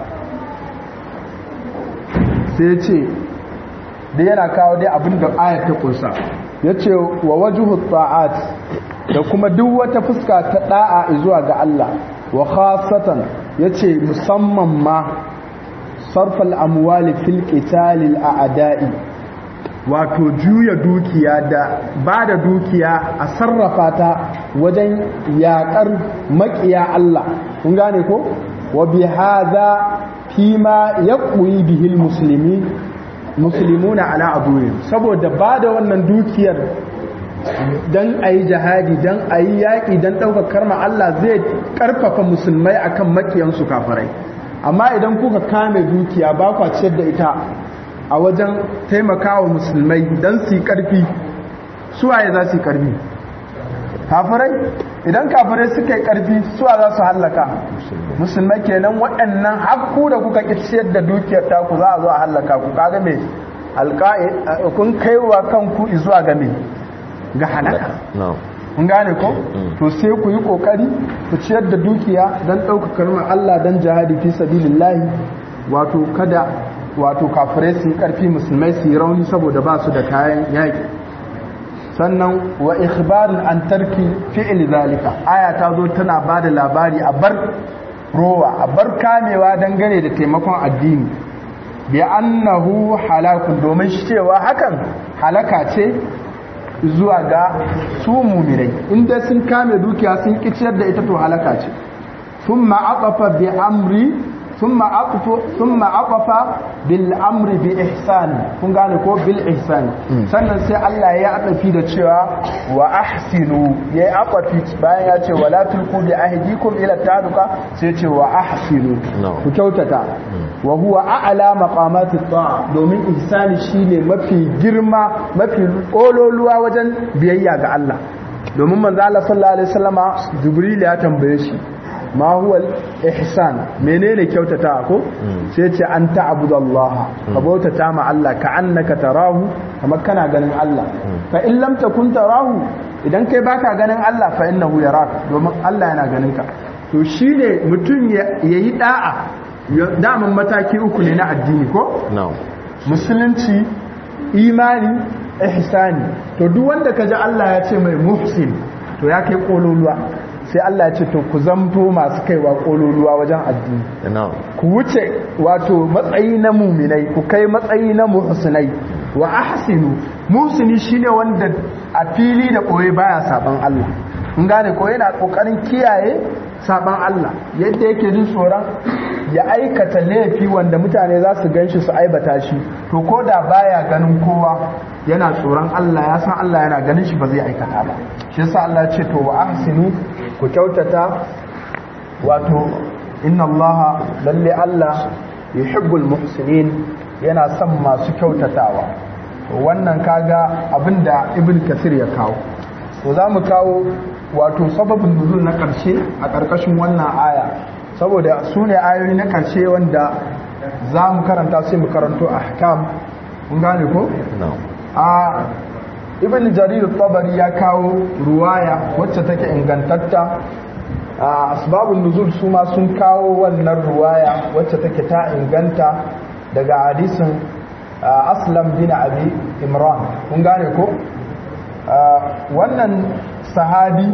[SPEAKER 1] sai ce da yana kawo dai abin da ayat ta kunsa yace wa wajhu ta'at da kuma duk wata fuska ta da'a zuwa ga Allah wa khasatan yace musamman ma sarfal amwali fil qitalil a'da'i wato juya dukiya da ba da dukiya a sarrafa ta wajen yakar makiya Allah kun gane ko wa bi hadha fima yaqwi bihi almuslimin muslimuna ala aduwwihim saboda ba da wannan dukiyar dan ayi jihadi dan ayi yaki dan daukar karma Allah zai karfafa musulmai akan makiyansu kafirai amma idan kuka kame dukiya ba kwa ciyar da ita a wajen taimakawa musulmai dan su yi karfi suwaye za su yi karfi kafirai idan kafirai suka yi karfi suwa za su hallaka musulmai kenan waɗannan hakku da kuka ƙi ciyar da dukiyar taku za a zo a hallaka ku kaga me alƙa'i kun kaiwa kanku zuwa ga me ga halaka kun gane ko to sai ku yi kokari ku ciyar da dukiya don ɗaukakar ma Allah don jihadi fi sabilillahi wato kada wato kafirai su yi ƙarfi musulmai su yi rauni saboda ba su da kayan yaƙi sannan wa ikhbarin an tarki fi'il zalika aya ta zo tana ba da labari a bar rowa a bar kamewa dangane da taimakon addini bi annahu halakun domin cewa hakan halaka ce zuwa ga su mumirai inda sun kame dukiya sun kiciyar da ita to halaka ce thumma aqafa bi amri thumma aqafa thumma aqafa bil amri bi ihsan kun gane ko bil ihsan sannan sai Allah ya adafi da cewa wa ahsinu yayi aqafi bayan ya ce wala tulqu bi ahdikum ila taduka sai ce wa ahsinu ku kyautata wa huwa a'la maqamati ta'a domin ihsani shine mafi girma mafi ololuwa wajen biyayya ga Allah domin manzo Allah sallallahu alaihi wasallama jibril ya tambaye shi ma huwa ihsan menene kyautata ko sai ce an ta'budallaha ka bautata ma Allah ka annaka tarahu kamar kana ganin Allah fa in lam takun tarahu idan kai baka ganin Allah fa innahu yarak domin Allah yana ganin ka to shine mutum yayi da'a daman mataki uku ne na addini ko musulunci imani ihsani to duk wanda kaji Allah ya ce mai muhsin to ya kai kololuwa sai Allah ya ce to ku zamto masu kaiwa kololuwa wajen addini ku wuce wato matsayi na muminai ku kai matsayi na muhsinai wa ahsinu muhsini shine wanda a fili da koyi baya saban Allah in gane ko yana kokarin kiyaye saban Allah yadda yake jin tsoron ya aikata laifi wanda mutane za su ganshi su aibata shi to ko da baya ganin kowa yana tsoron Allah ya san Allah yana ganin shi ba zai aikata ba shi yasa Allah ya ce to wa ahsinu ku kyautata wato inna Allah lalle Allah yuhibbul muhsinin yana son masu kyautatawa wannan kaga abinda ibn kasir ya kawo to za mu kawo wato sababin nuzul na ƙarshe a ƙarƙashin wannan aya saboda su ne ayoyi na ƙarshe wanda za mu karanta sai mu karanto a hakam kun gane ko? a ibn jarir tabari ya kawo ruwaya wacce take ingantatta asbabun nuzul su ma sun kawo wannan ruwaya wacce take ta inganta daga hadisin aslam bin abi imran kun gane ko wannan sahabi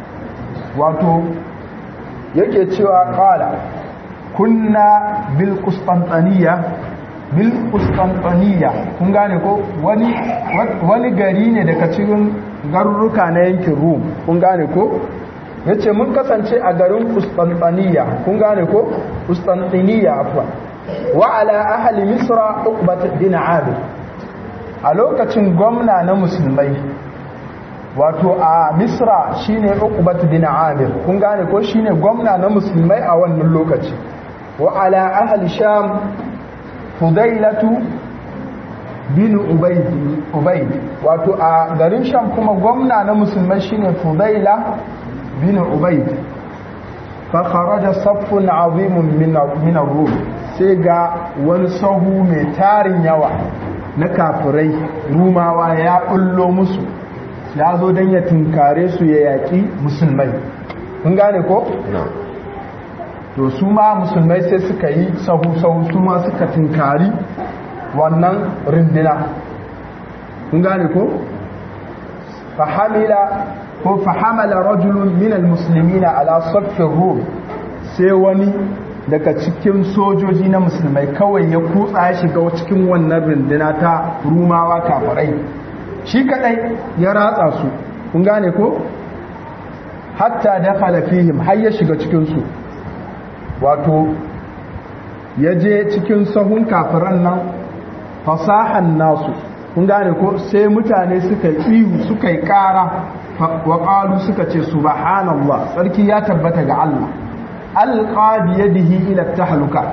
[SPEAKER 1] wato yake cewa kala kunna bil qustantaniya bil qustantaniya kun gane ko wani wani gari ne daga cikin garuruka na yankin rum kun gane ko yace mun kasance a garin qustantaniya kun gane ko qustantiniya afwa wa ala ahli misra uqbat bin abid a lokacin gwamna na musulmai wato a misra shine uqbat bin amir kun gane ko shine gwamna na musulmai a wannan lokaci wa ala ahli sham fudailatu bin ubayd ubayd wato a garin sham kuma gwamna na musulmai shine fudaila bin ubayd fa kharaja saffun azimun min min ar-rum sai ga wani sahu mai tarin yawa na kafirai rumawa ya bullo musu ya zo don ya tunkare su ya yaƙi musulmai kun gane ko? to su ma musulmai sai suka yi sahu-sahu su ma suka tunkari wannan rindina kun gane ko? fahamila ko fahamala rajulun minal musulmina ala saffin rum sai wani daga cikin sojoji na musulmai kawai ya kutsa ya shiga cikin wannan rindina ta rumawa kafirai shi kadai ya ratsa su kun gane ko hatta dakhala fihim har ya shiga cikin su wato ya je cikin sahun kafiran nan fasahan nasu kun gane ko sai mutane suka ihu suka yi kara wa qalu suka ce subhanallah sarki ya tabbata ga Allah alqa bi yadihi ila tahluka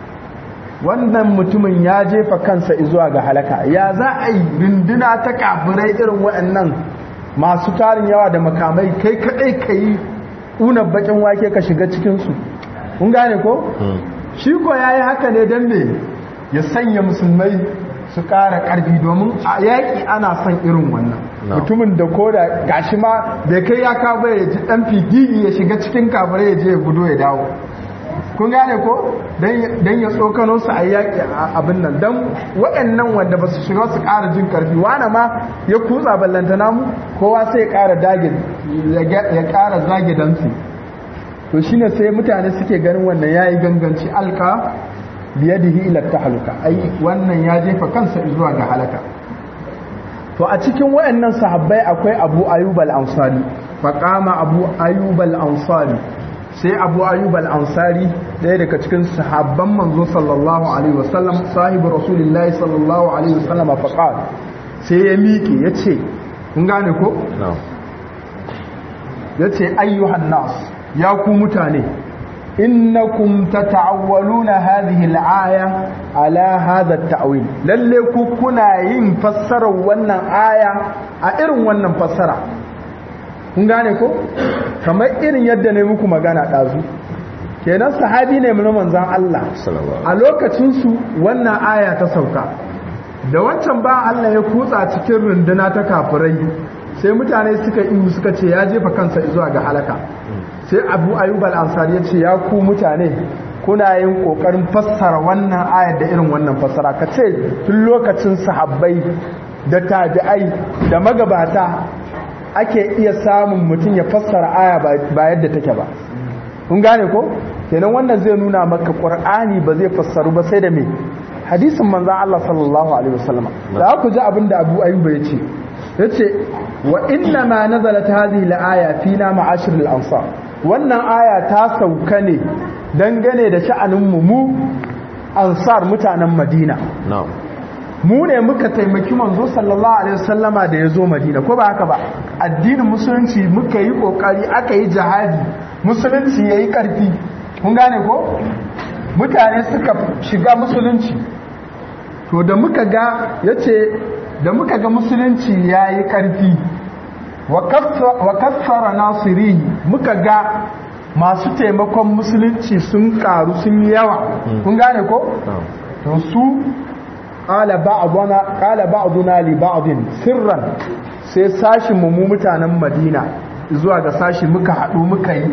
[SPEAKER 1] wannan mutumin ya jefa kansa zuwa ga halaka ya za a yi rinduna ta kafirai irin waɗannan masu tarin yawa da makamai kai kaɗai ka yi una bakin wake ka shiga cikinsu kun gane ko? shi ko ya yi haka ne don me ya sanya musulmai su ƙara ƙarfi domin a yaƙi ana son irin wannan mutumin da ko da gashi ma bai kai ya kawo ya ji ɗan figigi ya shiga cikin kafirai ya je ya gudo ya dawo kun gane ko don ya tsokano su a yaƙi abin nan don waɗannan wanda ba su shiga su ƙara jin ƙarfi wane ma ya kutsa ballanta namu kowa sai ya ƙara dage ya ƙara zage dansu to shine sai mutane suke ganin wannan yayi ganganci alka biyadihi ila tahluka ai wannan ya jefa kansa zuwa ga halaka to a cikin waɗannan sahabbai akwai Abu Ayyub al-Ansari faqama Abu Ayyub al-Ansari sai abu ayyub al-ansari ɗaya daga cikin sahabban manzo sallallahu alaihi wasallam sahibu rasulullahi sallallahu alaihi wasallam faqal sai ya miƙe yace kun gane ko yace ayyuhan nas ya ku mutane innakum tata'awwaluna hadhihi al-aya ala hadha at-ta'wil lalle ku kuna yin fassarar wannan aya a irin wannan fassara kun gane ko kamar irin yadda ne muku magana ɗazu kenan sahabi ne na manzan Allah a lokacinsu wannan aya ta sauka da wancan ba Allah ya kutsa cikin runduna ta kafirai sai mutane suka ihu suka ce ya jefa kansa zuwa ga halaka sai abu ayyub al-ansari ya ce ya ku mutane kuna yin kokarin fassara wannan ayar da irin wannan fassara ka ce tun lokacin sahabbai da tabi'ai da magabata ake iya samun mutum ya fassara aya ba yadda take ba kun gane ko kenan wannan zai nuna maka qur'ani ba zai fassaru ba sai da me hadisin manzon Allah sallallahu alaihi wasallam da ku ji abin da Abu Ayyub ya ce yace wa inna ma nazalat hadhihi al-aya fina ma'ashir al-ansar wannan aya ta sauka ne dangane da sha'anin mu mu ansar mutanen Madina
[SPEAKER 2] na'am
[SPEAKER 1] mu ne muka taimaki manzo sallallahu alaihi wasallama da ya zo madina ko ba haka ba addinin musulunci muka yi kokari aka yi jihadi musulunci yayi karfi kun gane ko mutane suka shiga musulunci to da muka ga yace da muka ga musulunci yayi karfi wa kaffara nasirihi muka ga masu taimakon musulunci sun karu sun yawa kun gane ko to su qala ba'duna qala ba'duna li ba'din sirran sai sashin mu mu mutanen Madina zuwa ga sashi muka hadu muka yi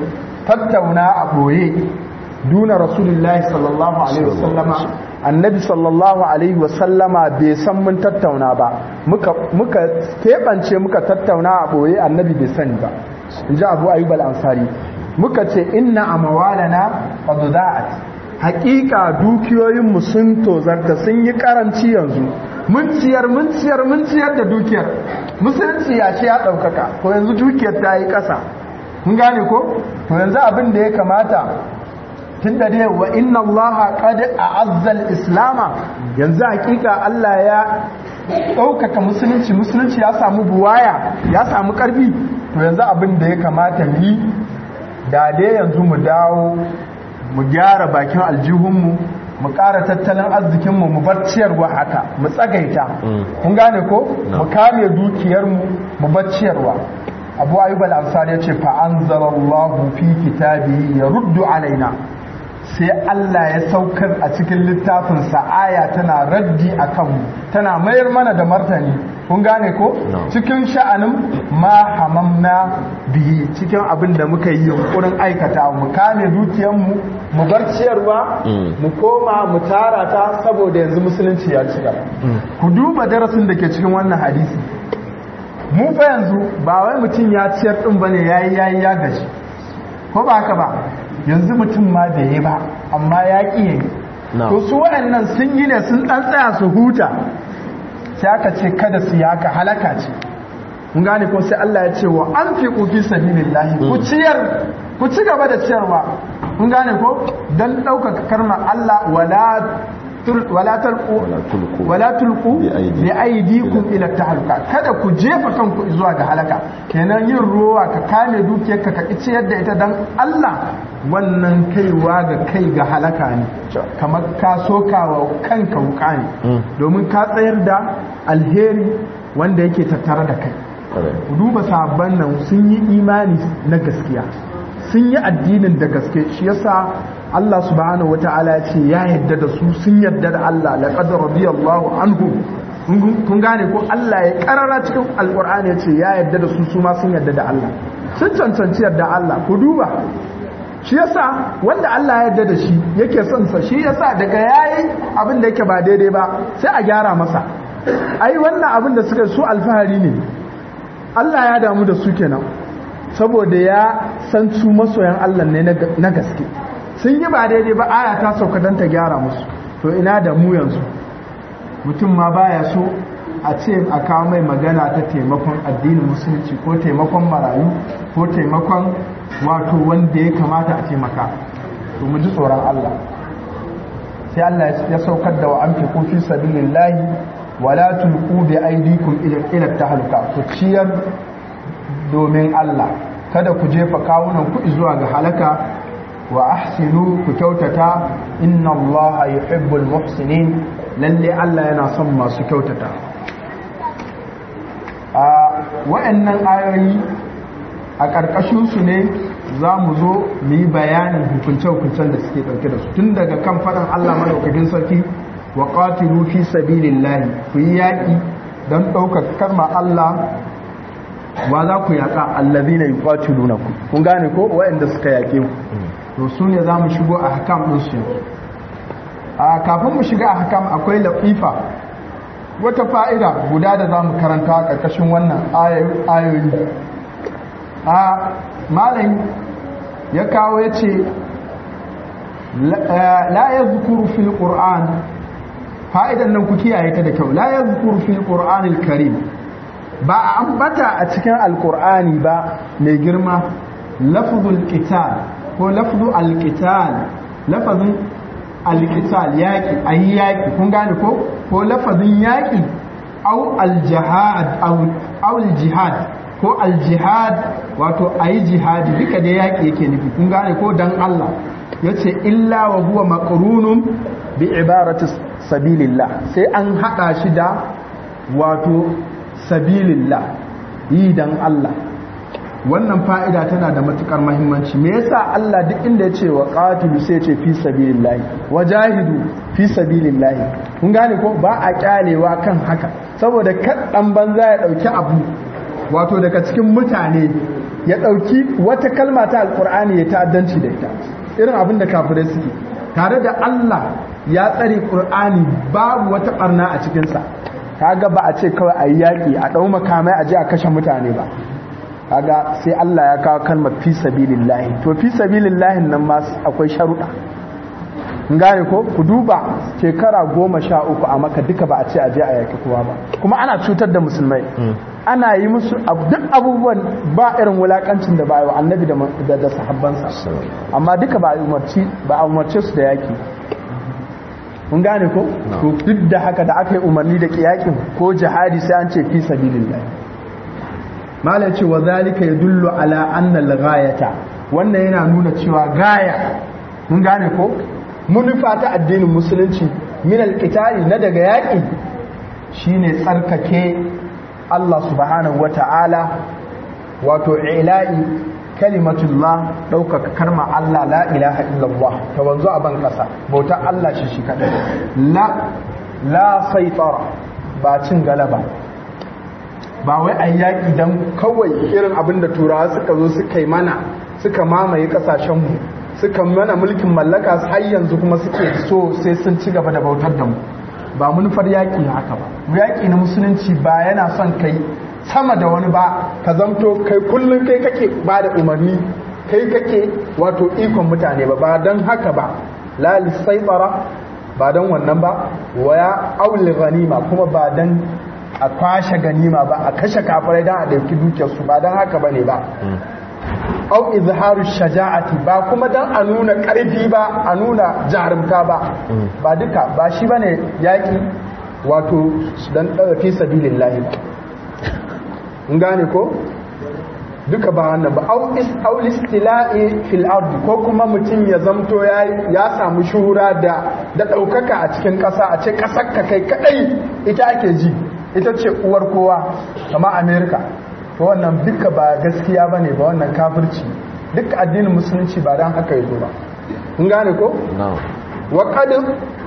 [SPEAKER 1] tattauna a boye duna rasulullahi sallallahu alaihi wasallama annabi sallallahu alaihi wasallama bai san mun tattauna ba muka muka keɓance muka tattauna a ɓoye annabi bai sani ba in ji abu ayyub al-ansari muka ce inna amwalana qad da'at haƙiƙa dukiyoyinmu sun tozarta sun yi karanci yanzu mun ciyar mun ciyar mun ciyar da dukiyar musulunci ya ce ya ɗaukaka ko yanzu dukiyar ta yi ƙasa mun gane ko to yanzu abin da ya kamata tun da dai wa inna allaha qad a'azza al-islama yanzu hakika Allah ya ɗaukaka musulunci musulunci ya samu buwaya ya samu ƙarfi to yanzu abin da ya kamata mu yi da dai yanzu mu dawo mu gyara bakin aljihunmu mu ƙara tattalin arzikinmu mu bar ciyarwa haka mu tsagaita kun gane ko mu kame dukiyarmu mu bar ciyarwa abu ayyub al-ansari ya ce fa anzalallahu fi kitabihi yaruddu alaina sai Allah ya saukar a cikin littafinsa aya tana raddi a kanmu tana mayar mana da martani kun gane ko cikin sha'anin ma hamamna bihi cikin abin da muka yi yunkurin aikata mu kame dukiyarmu mu bar ciyarwa mu koma mu tara ta saboda yanzu musulunci ya ci gaba ku duba darasin da ke cikin wannan hadisi mu fa yanzu ba wai mutum ya ciyar din bane yayi yayi ya gaji ko ba haka ba yanzu mutum ma da yi ba amma ya ƙi yi to su waɗannan sun yi ne sun ɗan tsaya su huta sai aka ce kada su yaka halaka ce kun gane ko sai Allah ya ce wa an fi ƙufi sabilillahi ku ciyar ku ci gaba da ciyarwa kun gane ko dan ɗaukaka karmar Allah wala wala talqu wala tulqu bi aydikum ila tahluka kada ku jefa kanku zuwa ga halaka kenan yin ruwa ka kame dukiyarka ka kici yadda ita dan Allah wannan kaiwa ga kai ga halaka ne kamar ka sokawa kanka wuka ne domin ka tsayar da alheri wanda yake tattare da kai duba sabon nan sun yi imani na gaskiya sun yi addinin da gaske shi yasa Allah subhanahu wata'ala ya ce ya yadda da su sun yadda da Allah laqad radiyallahu anhu kun gane ko Allah ya karara cikin alqur'ani ya ce ya yadda da su su ma sun yadda da Allah sun cancanci yadda Allah ku duba shi yasa wanda Allah ya yarda da shi yake son sa shi yasa daga yayi abin da yake ba daidai ba sai a gyara masa ai wannan abin da suka su alfahari ne Allah ya damu da su kenan saboda ya san su masoyan Allah ne na gaske sun yi ba daidai ba aya ta sauka don ta gyara musu to ina da mu yanzu mutum ma baya so a ce a kawo mai magana ta taimakon addinin musulunci ko taimakon marayu ko taimakon wato wanda ya kamata a taimaka to mu ji tsoron Allah sai Allah ya saukar da wa amfiku fi sabilillahi wala tulqu bi aydikum ila ila tahluka ku ciyar domin Allah kada ku jefa kawunan ku zuwa ga halaka wa ahsinu ku kyautata inna Allah yuhibbul muhsinin lalle Allah yana son masu kyautata a wa'annan ayoyi a ƙarƙashin su ne za mu zo mu yi bayanin hukunce-hukuncen da suke ɗauke da su tun daga kan faɗin Allah maɗaukakin sarki wa qatilu fi sabilillahi ku yi yaƙi don ɗaukar karma Allah wa za ku yaƙa allazina yuqatilunakum kun gane ko waɗanda suka yaƙe ku to su ne za mu shigo a hakam ɗin su a kafin mu shiga a hakam akwai lafifa wata fa'ida guda da za mu karanta a ƙarƙashin wannan ayoyi a malam ya kawo ya ce la ya zukuru fil ƙur'an fa'idan nan ku kiyaye ta da kyau la ya zukuru fil ƙur'anil karim ba a ambata a cikin alƙur'ani ba mai girma lafzul qital ko lafzu alqital lafazin alqital yaki ayi yaki kun gane ko ko lafazin yaki au aljihad au aljihad ko aljihad wato ayi jihadi duka da yaki yake nufi kun gane ko dan Allah yace illa wa huwa maqrunun bi ibarati sabilillah sai an hada shi da wato sabilillah yi dan Allah wannan fa'ida tana da matukar mahimmanci me yasa Allah duk inda ya ce wa qatilu sai ce fi sabilillahi wajahidu fi sabilillahi kun gane ko ba a kyalewa kan haka saboda kaɗan banza ya ɗauki abu wato daga cikin mutane ya ɗauki wata kalma ta alƙur'ani ya ta'addanci da ita irin abin da kafirai suke tare da Allah ya tsare ƙur'ani babu wata ɓarna a cikinsa kaga ba a ce kawai a yi yaƙi a ɗau makamai a je a kashe mutane ba kaga sai Allah ya kawo kalmar fi sabilillahi to fi sabilillahi nan ma akwai sharuɗa gane ko ku duba shekara goma sha uku a maka duka ba a ce a je a yaƙi kowa ba kuma ana cutar da musulmai ana yi musu duk abubuwan ba irin wulakancin da ba yi wa annabi da sahabbansa amma duka ba a umarce su da yaƙi mun gane ko to duk da haka da aka yi umarni da yaƙin ko jihadi sai an ce fi sabilillah malam ce wa zalika yadullu ala anna al-ghayata wannan yana nuna cewa gaya mun gane ko munufa ta addinin musulunci min al na daga yaƙi shine tsarkake Allah subhanahu wata'ala wato ila'i kalimatullah ɗaukaka karma Allah la ilaha illallah ta wanzu a ban ƙasa bauta Allah shi shi kaɗai la la saitara ba cin galaba ba wai a yaƙi don kawai irin abin da turawa suka zo suka yi mana suka mamaye ƙasashenmu suka mana mulkin mallaka har yanzu kuma suke so sai sun ci gaba da bautar da mu ba manufar yaƙi haka ba yaƙi na musulunci ba yana son kai sama da wani ba ka zamto kai kullum kai kake ba da umarni kai kake wato ikon mutane ba ba don haka ba lali saibara ba don wannan ba waya auli ganima kuma ba don a kwashe ganima ba a kashe kafirai don a ɗauki dukiyarsu ba don haka ba ne ba au izharu shaja'ati ba kuma dan a nuna karfi ba a nuna jarumta ba ba duka ba shi bane yaki wato dan daga fi sabilillahi in gane ko duka ba wannan ba au is au istila'i fil ard ko kuma mutum ya zamto ya ya samu shuhura da da daukaka a cikin kasa a ce kasar ka kai kadai ita ake ji ita ce uwar kowa kamar america to wannan duka ba gaskiya ba ne ba wannan kafirci duk addinin musulunci ba don haka yazo ba kun gane ko? wa kadin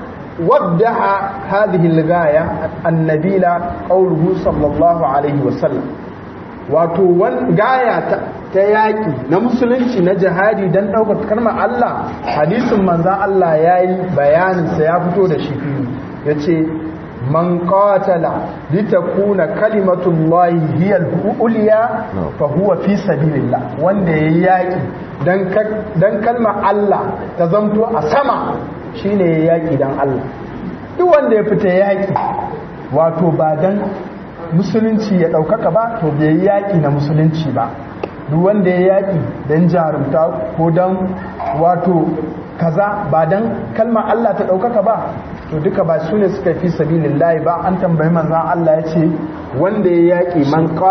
[SPEAKER 1] waddaha hadhihi al-ghaya annabila qawluhu sallallahu alaihi wa sallam wato wan gaya ta yaki na musulunci na jihadi dan daukar kalmar Allah hadisin manzon Allah yayi bayanin sa ya fito da shi yace man qatala litakuna kalimatullahi hiya al-ulya fa huwa fi sabilillah wanda yayi yaki dan dan kalmar Allah ta zanto a sama shine yayi yaki dan Allah duk wanda ya fita yaki wato ba dan musulunci ya daukaka ba to bai yaki na musulunci ba duk wanda ya yaki dan jarumta ko dan wato kaza ba dan kalmar Allah ta daukaka ba to duka ba su ne suka fi sabilillahi ba an tambayi manzan Allah ya ce wanda ya yaƙi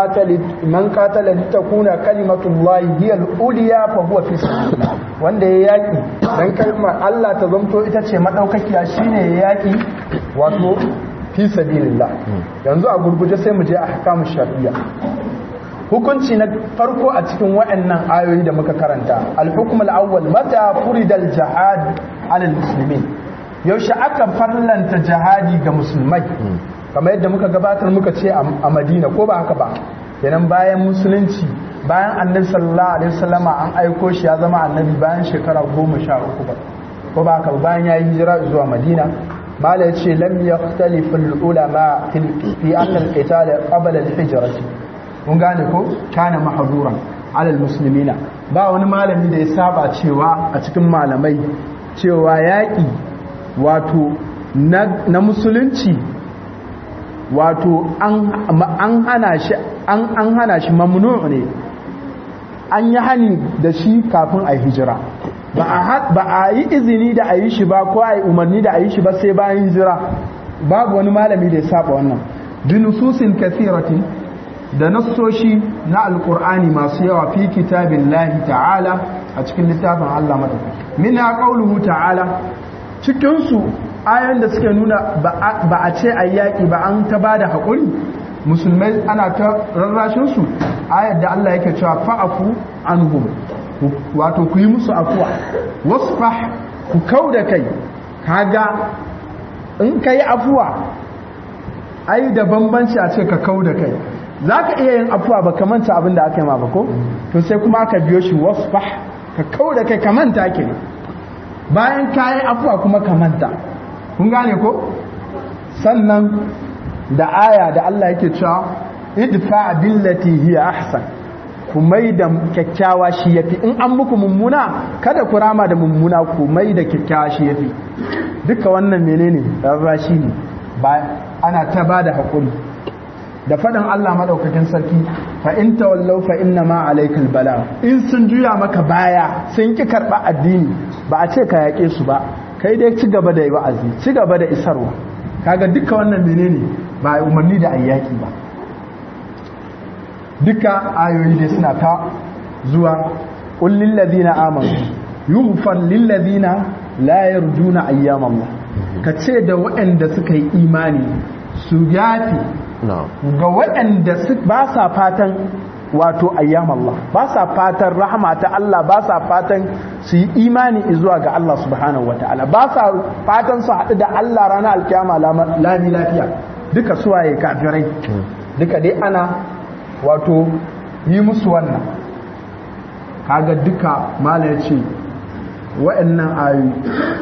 [SPEAKER 1] man katala litakuna kalimatullahi hiya al-uliya fa huwa fi sabilillah wanda ya yaƙi dan kalmar Allah ta zamto ita ce madaukakiya shine ya yaƙi wato fi sabilillah yanzu a gurguje sai mu je a hakamu shar'iyya hukunci na farko a cikin waɗannan ayoyi da muka karanta al-hukm al-awwal mata furida al-jihad ala al-muslimin yaushe aka farlanta jihadi ga musulmai kamar yadda muka gabatar muka ce a madina ko ba haka ba kenan bayan musulunci bayan annabi sallallahu alaihi wasallama an aiko shi ya zama annabi bayan shekara goma sha uku ba ko ba haka bayan ya yi hijira zuwa madina mala ya ce lam yakhtalifu ulama fi anna al-qital qabla al-hijrati kun gane ko kana mahduran ala al-muslimina ba wani malami da ya saba cewa a cikin malamai cewa yaƙi wato na musulunci wato an hana shi an hana shi mamnu ne an yi hani da shi kafin a hijira ba a yi izini da a yi shi ba ko a yi umarni da a yi shi ba sai bayan hijira babu wani malami da ya saba wannan binususin kathiratin da nassoshi na alkur'ani masu yawa fi kitabin lahi ta'ala a cikin littafin Allah mata mina qauluhu ta'ala cikinsu ayan da suke nuna ba a ce a yaƙi ba an ta ba da haƙuri musulmai ana ta rarrashinsu ayar da Allah yake cewa fa'afu anhum wato ku yi musu afuwa wasfah ku kau da kai kaga in ka yi afuwa ai da bambanci a ce ka kau da kai za ka iya yin afuwa ba ka manta abin da aka yi ma ba ko to sai kuma aka biyo shi wasfah ka kau da kai ka manta ke bayan ka yi afuwa kuma ka manta kun gane ko sannan da aya da Allah yake cewa idfa billati hiya ahsan ku mai da kyakkyawa shi yafi in an muku mummuna kada ku rama da mummuna ku mai da kyakkyawa shi yafi duka wannan menene rarrashi ne ba ana ta bada hakuri da faɗin Allah maɗaukakin sarki fa in tawallau fa inna ma alaikal bala in sun juya maka baya sun ki karɓa addini ba a ce ka yaƙe su ba kai dai ci gaba da wa'azi ci gaba da isarwa kaga duka wannan menene ba umarni da ayyaki ba duka ayoyi dai suna ta zuwa qul lil ladina amanu yughfar lil ladina la yarjuna ayyam Allah ka ce da waɗanda suka yi imani su yafi ga waɗanda ba sa fatan wato ayyam Allah ba sa fatan rahama ta Allah ba sa fatan su yi imani zuwa ga Allah subhanahu wataala ba sa fatan su haɗu da Allah ranar alkiyama lami lafiya duka suwaye kafirai duka dai ana wato yi musu wannan kaga duka mala ya ce wa'annan ayoyi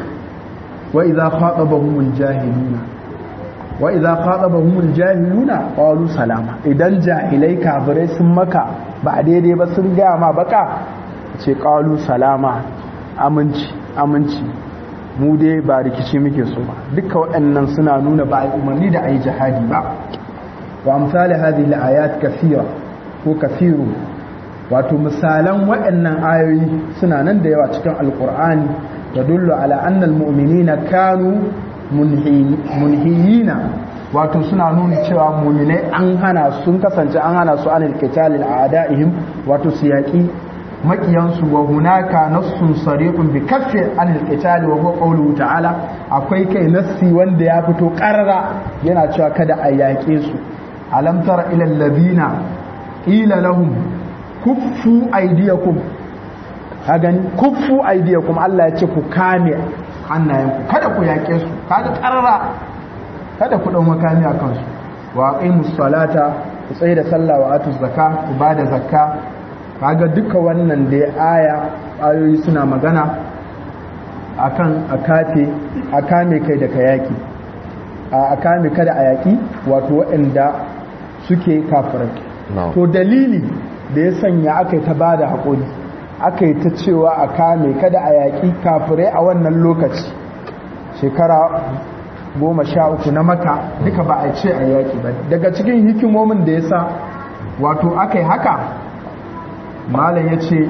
[SPEAKER 1] wa idza khatabahumul jahiluna wa idza khatabahumul jahiluna qalu salama idan jahilai kafirai sun maka ba daidai ba sun gaya ma baka ce qalu salama aminci aminci mu dai ba rikici muke so ba duka waɗannan suna nuna ba umarni da ayi jihadi ba wa amsali hadhihi al-ayat kathira ko kathiru wato misalan waɗannan ayoyi suna nan da yawa cikin alqur'ani tadullu ala anna al-mu'minina kanu munhiyina wato suna nuna cewa mu'minai an hana sun kasance an hana su anil qitalil a'da'ihim wato su yaki makiyansu wa hunaka nassun sariqun bi kaffi anil qitali wa huwa qawluhu ta'ala akwai kai nassi wanda ya fito karara yana cewa kada a yaƙe su alam tara ila alladhina qila lahum kuffu aydiyakum ka gani kuffu aydiyakum Allah ya ce ku kame hannayenku kada ku yaƙe su kada karara kada ku dau makami a kansu wa aqimus salata ku tsaye da sallah wa atuz zakka ku bada zakka kaga duka wannan da ya aya ayoyi suna magana akan akafe a kame kai da kayaki a kame kada a yaki wato waɗanda suke kafirai to dalili da ya sanya aka yi ta ba da haƙuri aka yi ta cewa a kame kada a yaƙi kafirai a wannan lokaci shekara goma sha uku na maka duka ba a ce a yaƙi ba daga cikin hikimomin da ya sa wato aka yi haka malam ya ce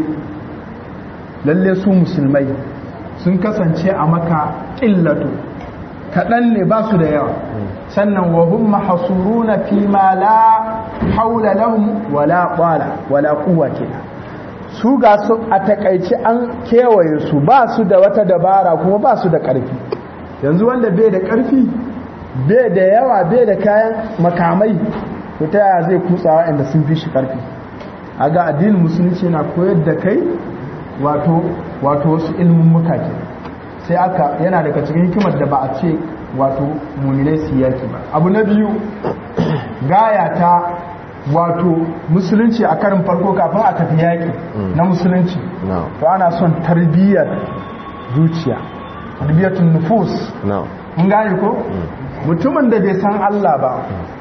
[SPEAKER 1] lalle su musulmai sun kasance a maka ƙillato kaɗan ne ba su da yawa sannan wa hum mahsuruna fi ma la haula lahum wala qala wala quwwata su ga su a takaice an kewaye su ba su da wata dabara kuma ba su da ƙarfi yanzu wanda bai da ƙarfi bai da yawa bai da kayan makamai to ta yaya zai kutsawa inda sun fi shi ƙarfi a ga addinin musulunci na koyar da kai wato wato wasu ilmin muka ke sai aka yana daga cikin hikimar da ba a ce wato muminai su yaki ba abu na biyu gaya ta wato musulunci a karin farko kafin a tafi yaki na musulunci to ana son tarbiyyar zuciya tarbiyyatun nufus kun gane ko mutumin da bai san Allah ba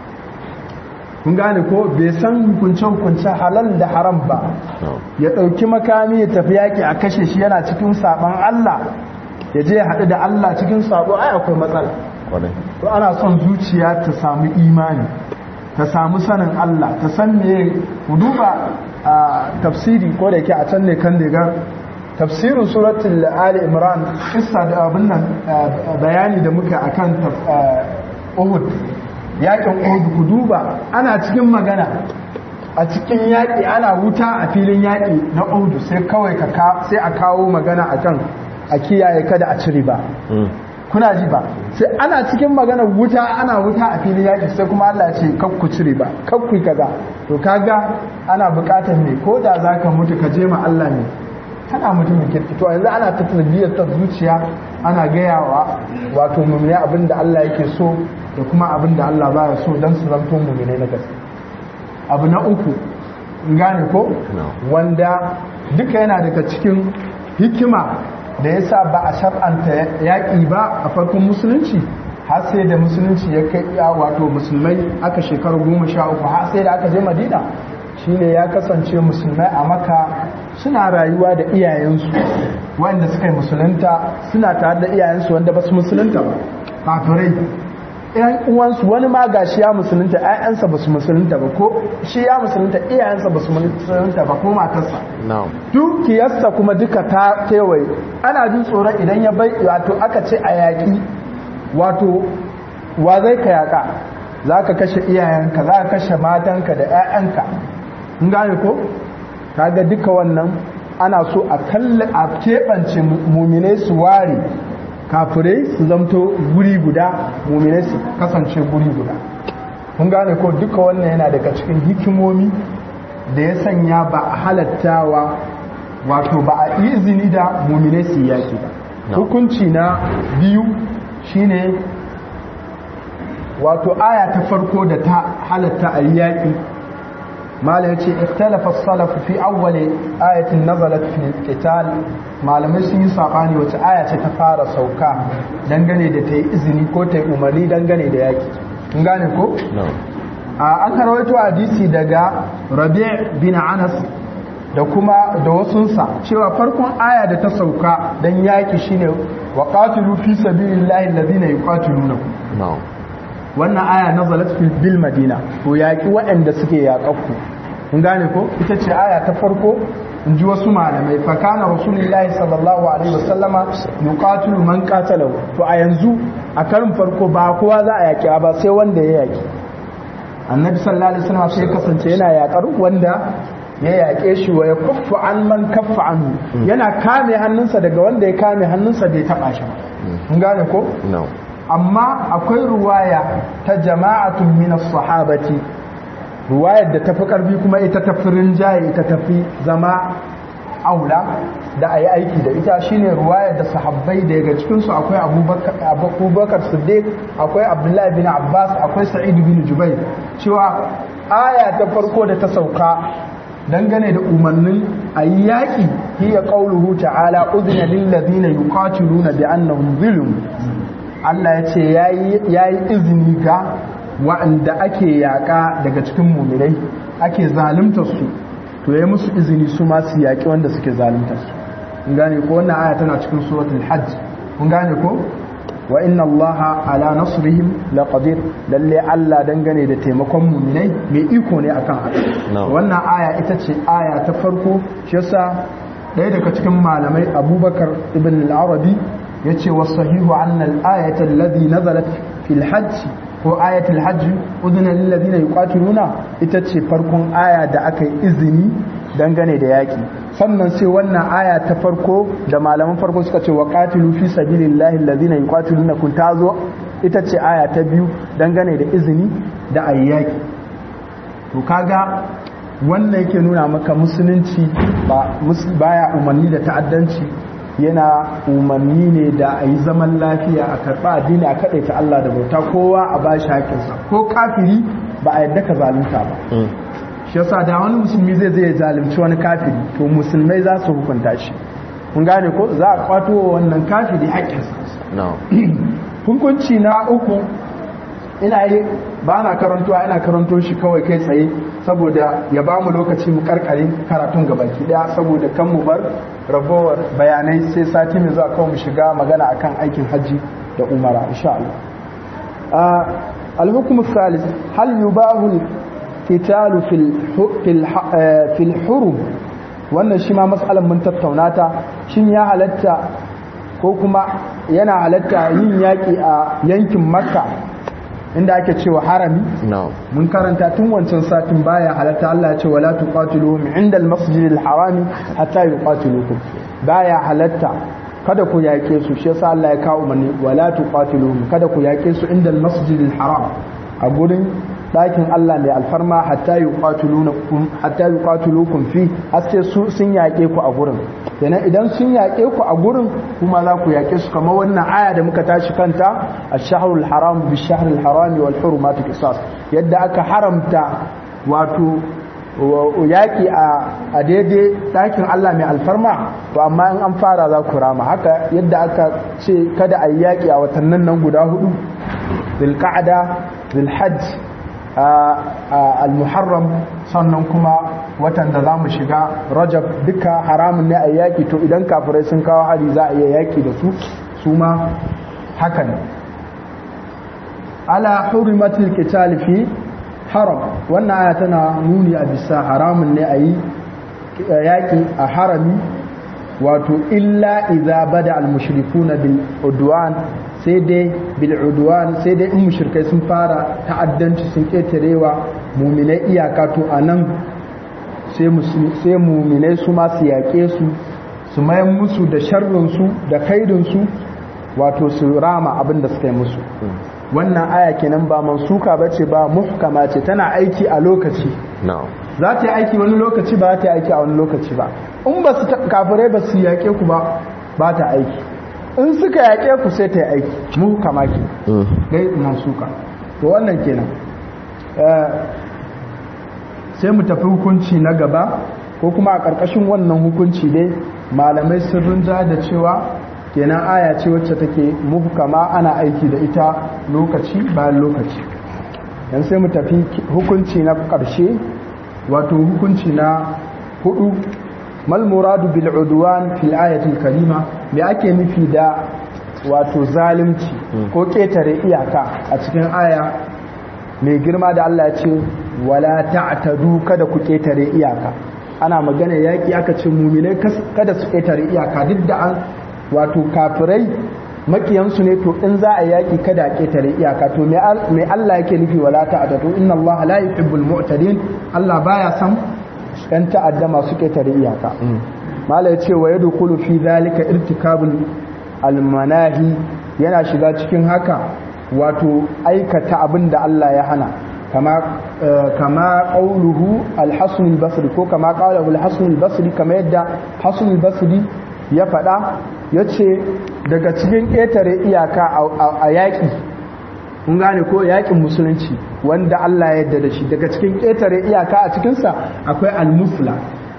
[SPEAKER 1] kun gane ko bai san hukunce-hukunce halal da haram ba ya ɗauki makami ya tafi yaƙi a kashe shi yana cikin saɓon Allah ya je haɗu da Allah cikin saɓo ai akwai matsala to ana son zuciya ta samu imani ta samu sanin Allah ta san me ku duba a tafsiri ko da yake a can ne kan daga tafsirin suratul ali imran kissa da abin nan bayani da muka akan Uhud yakin Uhud ku duba ana cikin magana a cikin yaƙi ana wuta a filin yaƙi na Uhud sai kawai ka sai a kawo magana akan a kiyaye kada a cire ba kuna ji ba sai ana cikin magana wuta ana wuta a filin yaƙi sai kuma Allah ya ce kakku cire ba kakku kaza to kaga ana buƙatar me ko da zaka mutu ka je ma Allah ne kana mutumin kirki to yanzu ana ta tarbiyyar ta zuciya ana gayawa wato mummune abin da Allah yake so da kuma abin da Allah baya so don su zanto mummune na gaske abu na uku gane ko wanda duka yana daga cikin hikima da ya sa ba a shar'anta yaƙi ba a farkon musulunci har sai da musulunci ya kai iya wato musulmai aka shekaru goma sha uku har sai da aka je madina shine ya kasance musulmai a maka suna rayuwa da iyayensu wanda suka yi musulunta suna tare da iyayensu wanda ba su musulunta ba kafirai yan uwansu wani ma gashi ya musulunta ƴaƴansa ba su musulunta ba ko shi ya musulunta iyayensa ba su musulunta ba ko matarsa dukiyarsa kuma duka ta kewaye ana jin tsoron idan ya bai wato aka ce a yaƙi wato wa zai ka yaƙa za ka kashe iyayenka za ka kashe matanka da 'ya'yanka in gane ko kaga duka wannan ana so a kalli a keɓance muminai su ware kafirai su zamto guri guda muminai su kasance guri guda kun gane ko duka wannan yana daga cikin hikimomi da ya sanya ba a halattawa wato ba a izini da muminai su yaki ba hukunci na biyu shine wato aya ta farko da ta halatta a yaƙi malam yace ikhtalafa as-salaf fi awwal ayatin nazalat fi qital malamai sun yi sabani wace aya ce ta fara sauka dangane da ta yi izini ko ta yi umarni dangane da yaƙi kun gane ko an karwaito hadisi daga rabi' bin anas da kuma da wasunsa cewa farkon aya da ta sauka dan yaƙi shine wa qatilu fi sabilillahi alladhina yuqatilunakum wannan aya nazalat fil bil madina to yaki waɗanda suke yaƙakku kun gane ko ita ce aya ta farko in ji wasu malamai fa kana rasulullahi sallallahu alaihi wasallama yuqatilu man qatalahu to a yanzu a karin farko ba kowa za a yaki ba sai wanda ya yaki annabi sallallahu alaihi wasallam sai kasance yana yakar wanda ya yaƙe shi wa ya kuffu an man kaffa anhu yana kame hannunsa daga wanda ya kame hannunsa bai taɓa shi mun gane ko amma akwai ruwaya ta jama'atun min sahabati ruwayar da tafi karfi kuma ita tafi rinjaye ita tafi zama aula da ayi aiki da ita shine ruwayar da sahabbai daga cikin su akwai Abubakar Siddiq akwai Abdullahi bin Abbas akwai Sa'id bin Jubair cewa aya ta farko da ta sauka dangane da umarnin ayi yaki hiya qauluhu ta'ala udhina lil ladina yuqatiluna bi annahum zulm Allah ya ce ya yi izini ga wa'anda ake yaƙa daga cikin muminai ake zaluntar su to ya musu izini su ma su yaƙi wanda suke zaluntar su kun gane ko wannan aya tana cikin suratul hajj kun gane ko wa inna allaha ala nasrihim laqadir lalle Allah dangane da taimakon muminai mai iko ne akan haka wannan aya ita ce aya ta farko shi yasa ɗaya daga cikin malamai Abubakar ibn al-Arabi yace wa sahihu anna al-ayata alladhi nazalat fil hajj ko ayatul hajj udna lil ladina yuqatiluna ita ce farkon aya da aka yi izini dangane da yaki sannan sai wannan aya ta farko da malaman farko suka ce wa qatilu fi sabilillahi alladhina yuqatiluna kun tazo ita ce aya ta biyu dangane da izini da ayyaki to kaga wannan yake nuna maka musulunci ba baya umarni da ta'addanci yana umarni ne da a yi zaman lafiya a karɓa addini a kaɗai ta Allah da bauta kowa a ba shi haƙinsa ko kafiri ba a yadda ka zalunta ba shi yasa da wani musulmi zai zai zalunci wani kafiri to musulmai za su hukunta shi kun gane ko za a kwato wa wannan kafiri haƙinsa hukunci na uku ina yi ba na karantowa ina karanto shi kawai kai tsaye saboda ya ba mu lokaci mu karkare karatun gabaki daya saboda kan mu bar ragowar bayanai sai sati mai zuwa kawai mu shiga magana akan aikin hajji da umara insha Allah al-hukm salis hal yubahu qitalu fil fil hurum wannan shi ma mas'alan mun tattauna ta shin ya halatta ko kuma yana halatta yin yaki a yankin makka inda ake cewa harami mun karanta tun wancan satin baya halatta Allah ya ce wala tuqatiluhum inda al-masjidil harami hatta yuqatilukum baya halatta kada ku yake su shi yasa Allah ya kawo mani wala tuqatiluhum kada ku yake su inda al-masjidil haram a gurin dakin Allah mai alfarma hatta yuqatilukum hatta yuqatilukum fi haske su sun yake ku a gurin kenan idan sun yaƙe ku a gurin kuma za ku yaƙe su kamar wannan aya da muka tashi kanta a shahrul haram bi shahrul haram wal hurumatu qisas yadda aka haramta wato yaƙi a daidai ɗakin Allah mai alfarma to amma in an fara za ku rama haka yadda aka ce kada a yi yaƙi a watannin nan guda hudu zilƙa'ada zilhajj al-muharram sannan kuma watan da za mu shiga rajab duka haramun ne a yaƙi to idan kafirai sun kawo hari za a iya yaƙi da su su ma haka ne ala hurimatul qital fi haram wannan aya tana nuni a bisa haramun ne a yi yaƙi a harami wato illa idza bada al-mushrikuna bil udwan sai dai bil udwan sai dai in mushrikai sun fara ta'addanci sun ketarewa mu'minai iyaka to anan sai sai mu'minai su ma su yaƙe su su mayan musu da sharrin su da kaidin su wato su rama abin da suka yi musu wannan aya kenan ba mansuka bace ba muhkama ce tana aiki a lokaci za ta yi aiki wani lokaci ba ta yi aiki a wani lokaci ba in ba su kafirai ba su yaƙe ku ba ba ta aiki in suka yaƙe ku sai ta yi aiki muhkama ke gai mansuka to wannan kenan sai mu tafi hukunci na gaba ko kuma a ƙarƙashin wannan hukunci dai malamai sun rinja da cewa kenan aya ce wacce take muhkama ana aiki da ita lokaci bayan lokaci yan sai mu tafi hukunci na ƙarshe wato hukunci na hudu mal muradu bil udwan fil ayatil karima me ake nufi da wato zalunci ko ketare iyaka a cikin aya mai girma da Allah ya ce wala ta'tadu kada ku ketare iyaka ana magana yaki aka ce mu'minai kada su ketare iyaka duk da an wato kafirai makiyansu ne to in za a yaki kada a ketare iyaka to me Allah yake nufi wala ta'tadu inna Allah la yuhibbul mu'tadin Allah baya san yan ta'adda masu ketare iyaka mala yace wa yadkhulu fi zalika irtikabul almanahi yana shiga cikin haka wato aikata abin da Allah ya hana kama kama qauluhu al-hasan al-basri ko kama qalahu al-hasan al-basri kama yadda hasan al-basri ya faɗa yace daga cikin ƙetare iyaka a yaƙi kun gane ko yaƙin musulunci wanda Allah ya yarda da shi daga cikin ƙetare iyaka a cikinsa akwai al-musla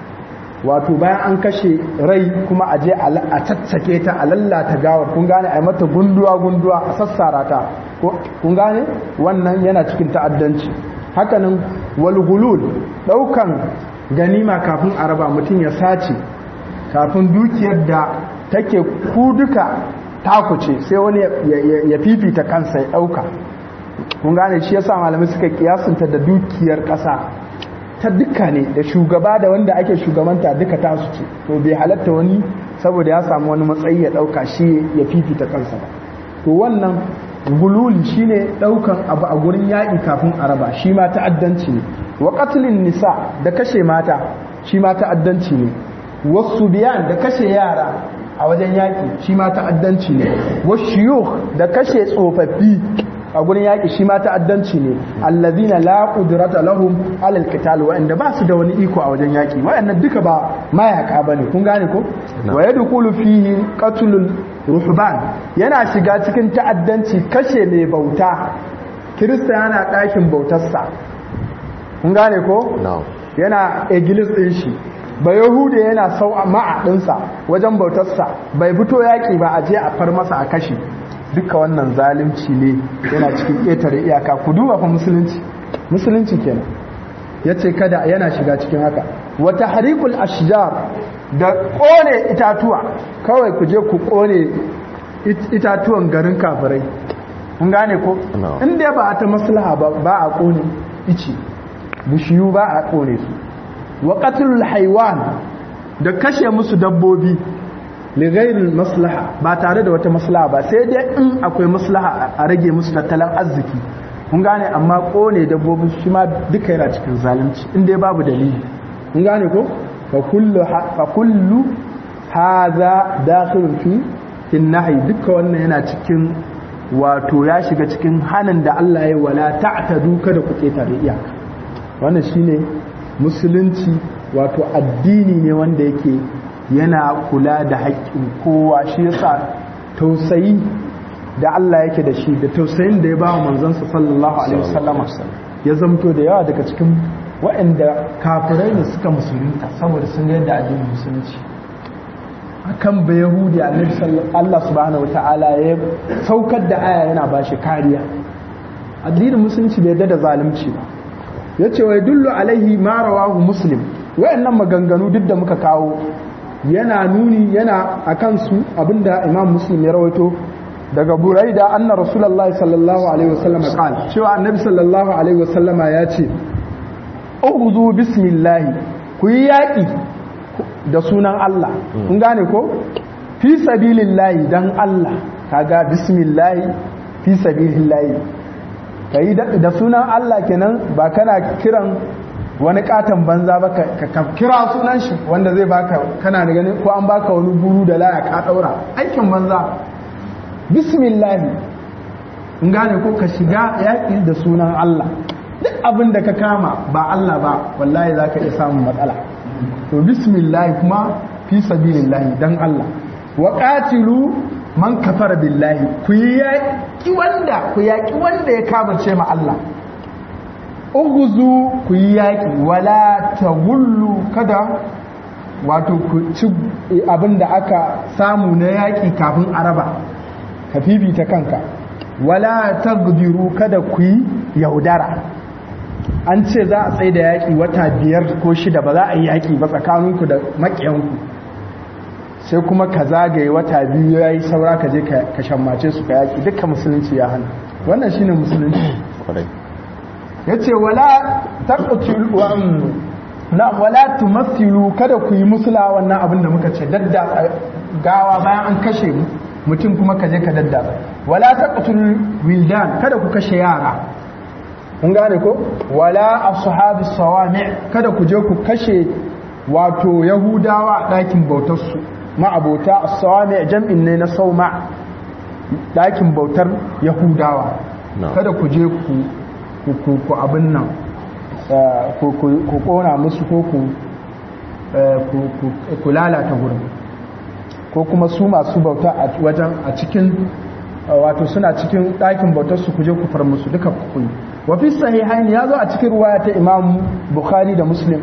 [SPEAKER 1] wato bayan an kashe rai kuma a je a caccake ta a lallata gawar kun gane a mata gunduwa gunduwa a sassara ta kun gane wannan yana cikin ta'addanci hakanan walgulul daukan ganima kafin a raba mutum ya sace kafin dukiyar da take ku duka takuce sai wani ya fifita kansa ya dauka kun gane shi yasa malamai suka kiyasunta da dukiyar kasa ta duka ne da shugaba da wanda ake shugabanta duka tasu ce to bai halatta wani saboda ya samu wani matsayi ya dauka shi ya fifita kansa ba to wannan gululi shine daukan abu a gurin yaƙi kafin araba shi ma ta'addanci ne wa qatlin nisa da kashe mata shi ma ta'addanci ne wasu biyan da kashe yara a wajen yaƙi shi ma ta'addanci ne wasu da kashe tsofaffi a gurin yaƙi shi ma ta'addanci ne allazina la qudrata lahum alal qital wa inda ba su da wani iko a wajen yaƙi wayannan duka ba mayaka bane kun gane ko wa yadkhulu fihi qatlul ruhban yana shiga cikin ta'addanci kashe mai bauta kirista yana ɗakin bautarsa kun gane ko yana egilis ɗin shi ba yahuda yana sau ma'a ɗinsa wajen bautarsa bai fito yaƙi ba a je a far masa a kashe duka wannan zalunci ne yana cikin ƙetare iyaka ku duba fa musulunci musulunci kenan ya ce kada yana shiga cikin haka wata harikul ashjar da ƙone itatuwa kawai ku je ku ƙone itatuwan garin kafirai kun gane ko inda ba a ta maslaha ba a ƙone ici bishiyu ba a ƙone su wa qatlul haiwan da kashe musu dabbobi ligairin maslaha ba tare da wata maslaha ba sai dai in akwai maslaha a rage musu tattalin arziki kun gane amma kone dabbobin shi ma duka yana cikin zalunci in dai babu dalili kun gane ko fa kullu hadha dakhilun fi in nahi duka wannan yana cikin wato ya shiga cikin hanin da Allah ya wala ta'tadu kada ku ketare iyaka wannan shine musulunci wato addini ne wanda yake yana kula da haƙƙin kowa shi yasa tausayi da Allah yake da shi da tausayin da ya ba wa manzansa sallallahu alaihi wasallama ya zamto da yawa daga cikin waɗanda kafirai ne suka musulunta saboda sun ga yadda addinin musulunci akan ba yahudi annabi Allah subhanahu wataala ya saukar da aya yana ba shi kariya addinin musulunci bai da zalunci ba yace wa yadullu alaihi ma rawahu muslim wayannan maganganu duk da muka kawo yana nuni yana akan su abinda imam muslim ya rawaito daga buraida anna rasulullahi sallallahu alaihi wasallam qala cewa annabi sallallahu alaihi wasallama ya ce ughzu bismillah ku yi yaki da sunan Allah kun gane ko fi sabilillahi dan Allah kaga bismillah fi sabilillahi kai da sunan Allah kenan ba kana kiran wani katon banza ba ka kira sunan shi wanda zai baka kana da ganin ko an baka wani buru da laya ka daura aikin banza bismillah in gane ko ka shiga yaƙi da sunan Allah duk abin da ka kama ba Allah ba wallahi za ka iya samun matsala to bismillah kuma fi sabilillah dan Allah wa qatilu man kafara billahi ku yaki wanda ku yaki wanda ya kamace ma Allah uguzu ku yi yaki wala tagullu kada wato ku ci abinda aka samu na yaki kafin araba ka fifita kanka wala tagdiru kada ku yi yaudara an ce za a tsaye da yaƙi wata biyar ko shida ba za a yi yaƙi ba tsakaninku da maƙiyanku sai kuma ka zagaye wata biyu ya yi saura ka je ka shammace su ka yaƙi duka musulunci ya hana wannan shine musulunci ya ce wala na wala tumathilu kada ku yi musula wannan abin da muka ce dadda gawa bayan an kashe mutum kuma ka je ka dadda wala taqtul wildan kada ku kashe yara kun gane ko wala ashabi sawami kada ku je ku kashe wato yahudawa a ɗakin bautar su ma'abota as-sawami jam'in ne na sauma ɗakin bautar yahudawa kada ku je ku ku abin nan ku kona musu ko ku lalata gurin ko kuma su masu bauta a wajen a cikin wato suna cikin ɗakin bautar su kuje ku far musu duka ku wa fi sahihain ya zo a cikin ruwaya ta Imam Bukhari da Muslim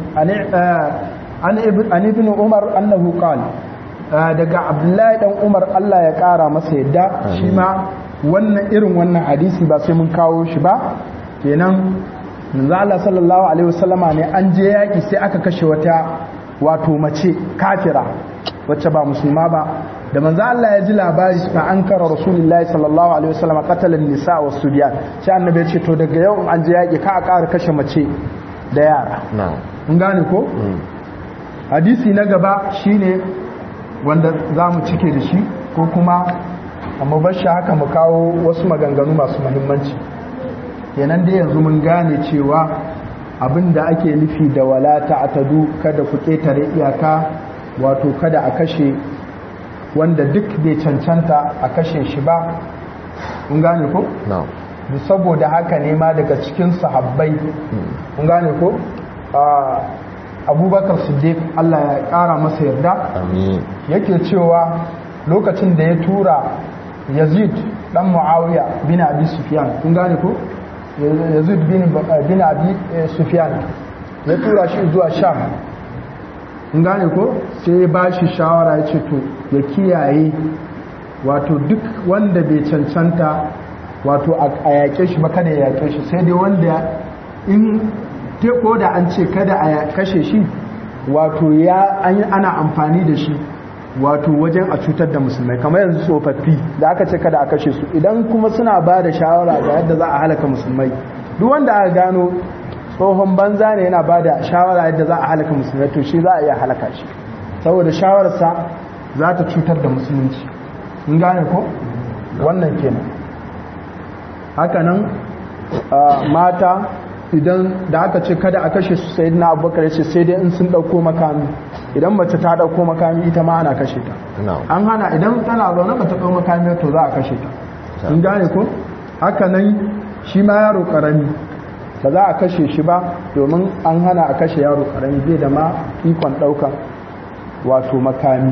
[SPEAKER 1] an ibn Umar annahu qala daga Abdullahi dan Umar Allah ya kara masa yadda shi ma wannan irin wannan hadisi ba sai mun kawo shi ba kenan manzo Allah sallallahu alaihi wasallama ne an je yaki sai aka kashe wata wato mace kafira wacce ba musulma ba da manzo Allah ya ji labari fa an kara rasulullahi sallallahu alaihi wasallam qatalan nisa wa subyan sai annabi ya ce to daga yau an je yaki ka a ƙara kashe mace da yara mun gane ko hadisi na gaba shine wanda zamu cike da shi ko kuma amma bar shi haka mu kawo wasu maganganu masu muhimmanci kenan dai yanzu mun gane cewa abinda ake nufi da wala ta'tadu kada ku ketare iyaka wato kada a kashe wanda duk bai cancanta a kashe shi ba kun gane ko? saboda haka ne ma daga cikin sahabbai kun gane ko? abubakar siddiq Allah ya kara masa yarda yake cewa lokacin da ya tura yazid dan muawiya bin abi sufyan kun gane ko? yazid bin abi sufyan ya tura shi zuwa sham in gane ko sai ba shi shawara ya ce to ya kiyaye wato duk wanda bai cancanta wato a yaƙe shi ba kada ya yaƙe shi sai dai wanda in ko da an ce kada a kashe shi wato ya ana amfani da shi wato wajen a cutar da musulmai kamar yanzu tsofaffi da aka ce kada a kashe su idan kuma suna ba da shawara ga yadda za a halaka musulmai duk wanda aka gano tsohon banza ne yana ba da shawara yadda za a halaka musulmai to shi za a iya halaka shi saboda shawararsa za ta cutar da musulunci in gane ko wannan kenan hakanan mata idan da aka ce kada a kashe su sai na abubakar ya ce sai dai in sun ɗauko makami idan mace ta ɗauko makami ita ma ana kashe ta an hana idan tana zaune ba ta ɗau makami to za a kashe ta in gane ko hakanan shi ma yaro ƙarami ba za a kashe shi ba domin an hana a kashe yaro karami bai da ma ikon daukan wato makami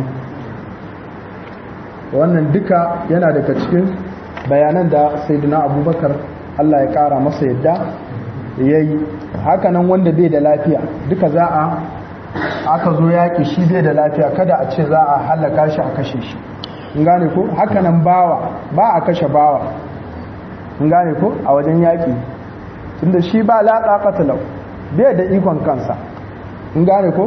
[SPEAKER 1] wannan duka yana daga cikin bayanan da sayyidina abubakar Allah ya kara masa yadda yayi hakanan wanda bai da lafiya duka za a aka zo yaƙi shi bai da lafiya kada a ce za a halaka shi a kashe shi in gane ko hakanan bawa ba a kashe bawa in gane ko a wajen yaƙi tunda shi ba latsa katalau bai da ikon kansa in gane ko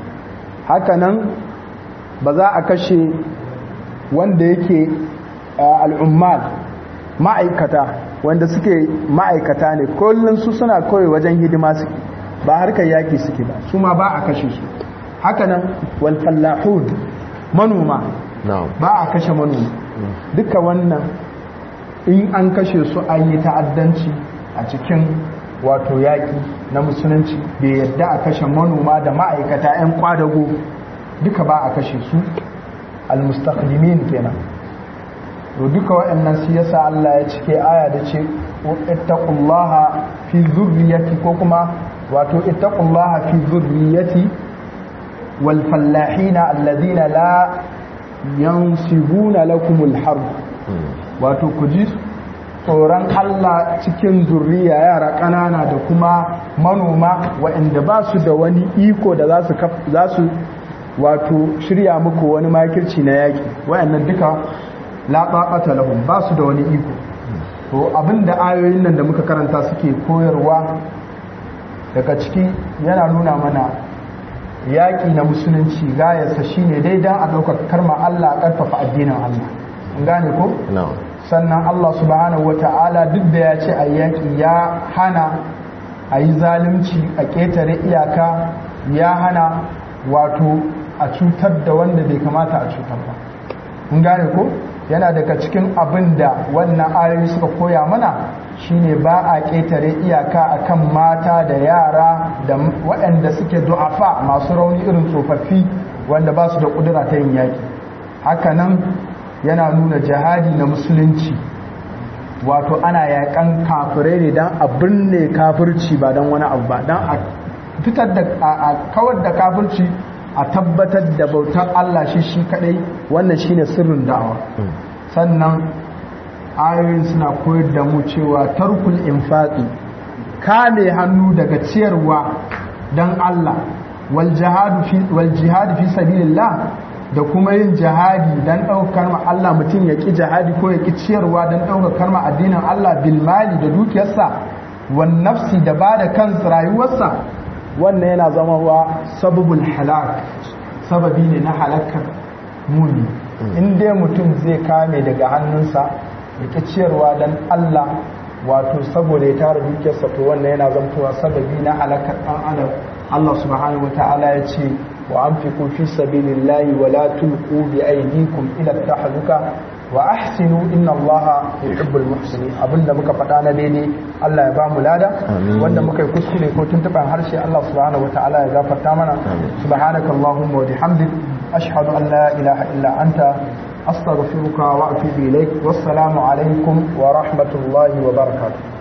[SPEAKER 1] hakanan ba za a kashe wanda yake al'ummal ma'aikata wanda suke ma'aikata ne kullum su suna kawai wajen hidima suke ba harkar yaƙi suke ba su ma ba a kashe su hakanan walfallahud manoma ba a kashe manoma duka wannan in an kashe su an yi ta'addanci a cikin wato yaƙi na musulunci bai yadda a kashe manoma da ma'aikata 'yan kwadago duka ba a kashe su almustaqdimin kenan to duka waɗannan su yasa Allah ya cike aya da ce ittaqullaha fi zurriyati ko kuma wato ittaqullaha fi zurriyati wal fallahina alladhina la yansibuna lakumul harb wato ku ji tsoron Allah cikin zurriya yara ƙanana da kuma manoma waɗanda ba su da wani iko da za su wato shirya muku wani makirci na yaƙi waɗannan duka laɓaɓata lahun ba su da wani iko to abinda ayoyin nan da muka karanta suke koyarwa daga ciki yana nuna mana yaƙi na musulunci gayarsa shine dai don a ɗaukar karma Allah a ƙarfafa addinin Allah gane ko? sannan Allah subhanahu wa ta'ala duk da ya ce a yaƙi ya hana a yi zalunci a ƙetare iyaka ya hana wato a cutar da wanda bai kamata a cutar ba in gane ko yana daga cikin abin da wannan ayoyi suka koya mana shine ba a ƙetare iyaka akan mata da yara da waɗanda suke du'afa masu rauni irin tsofaffi wanda ba su da ƙudura ta yin yaƙi hakanan yana nuna jihadi na musulunci wato ana yakan kafirai ne don a binne kafirci ba don wani abu ba don a fitar da a kawar da kafirci a tabbatar da bautar Allah shi shi kadai wannan shine sirrin da'awa sannan ayoyin suna koyar da mu cewa tarkul infaqi kame hannu daga ciyarwa don Allah wal jihadu fi wal jihadu fi sabilillah da kuma yin jihadi don ɗaukar ma Allah mutum ya ƙi jihadi ko ya ƙi ciyarwa don ɗaukar ma addinin Allah bilmali da dukiyarsa wan nafsi da ba da kansa rayuwarsa wannan yana zama wa sababul halak sababi ne na halakar muni in dai mutum zai kame daga hannunsa ya ƙi ciyarwa don Allah wato saboda ya tara dukiyarsa to wannan yana zamtowa sababi na halakar ɗan adam Allah subhanahu wa ta'ala ya ce وأنفقوا في سبيل الله ولا تلقوا بأيديكم إلى التحلكة وأحسنوا إن الله يحب المحسنين abin da muka faɗa na daidai Allah ya ba mu lada wanda muka yi kuskure ko tuntuɓen harshe Allah subhanahu wataala ya gafarta mana subhanaka allahumma wa bihamdik ashhadu an la ilaha illa anta astaghfiruka wa atubu ilaik wassalamu alaikum wa rahmatullahi wa barakatuh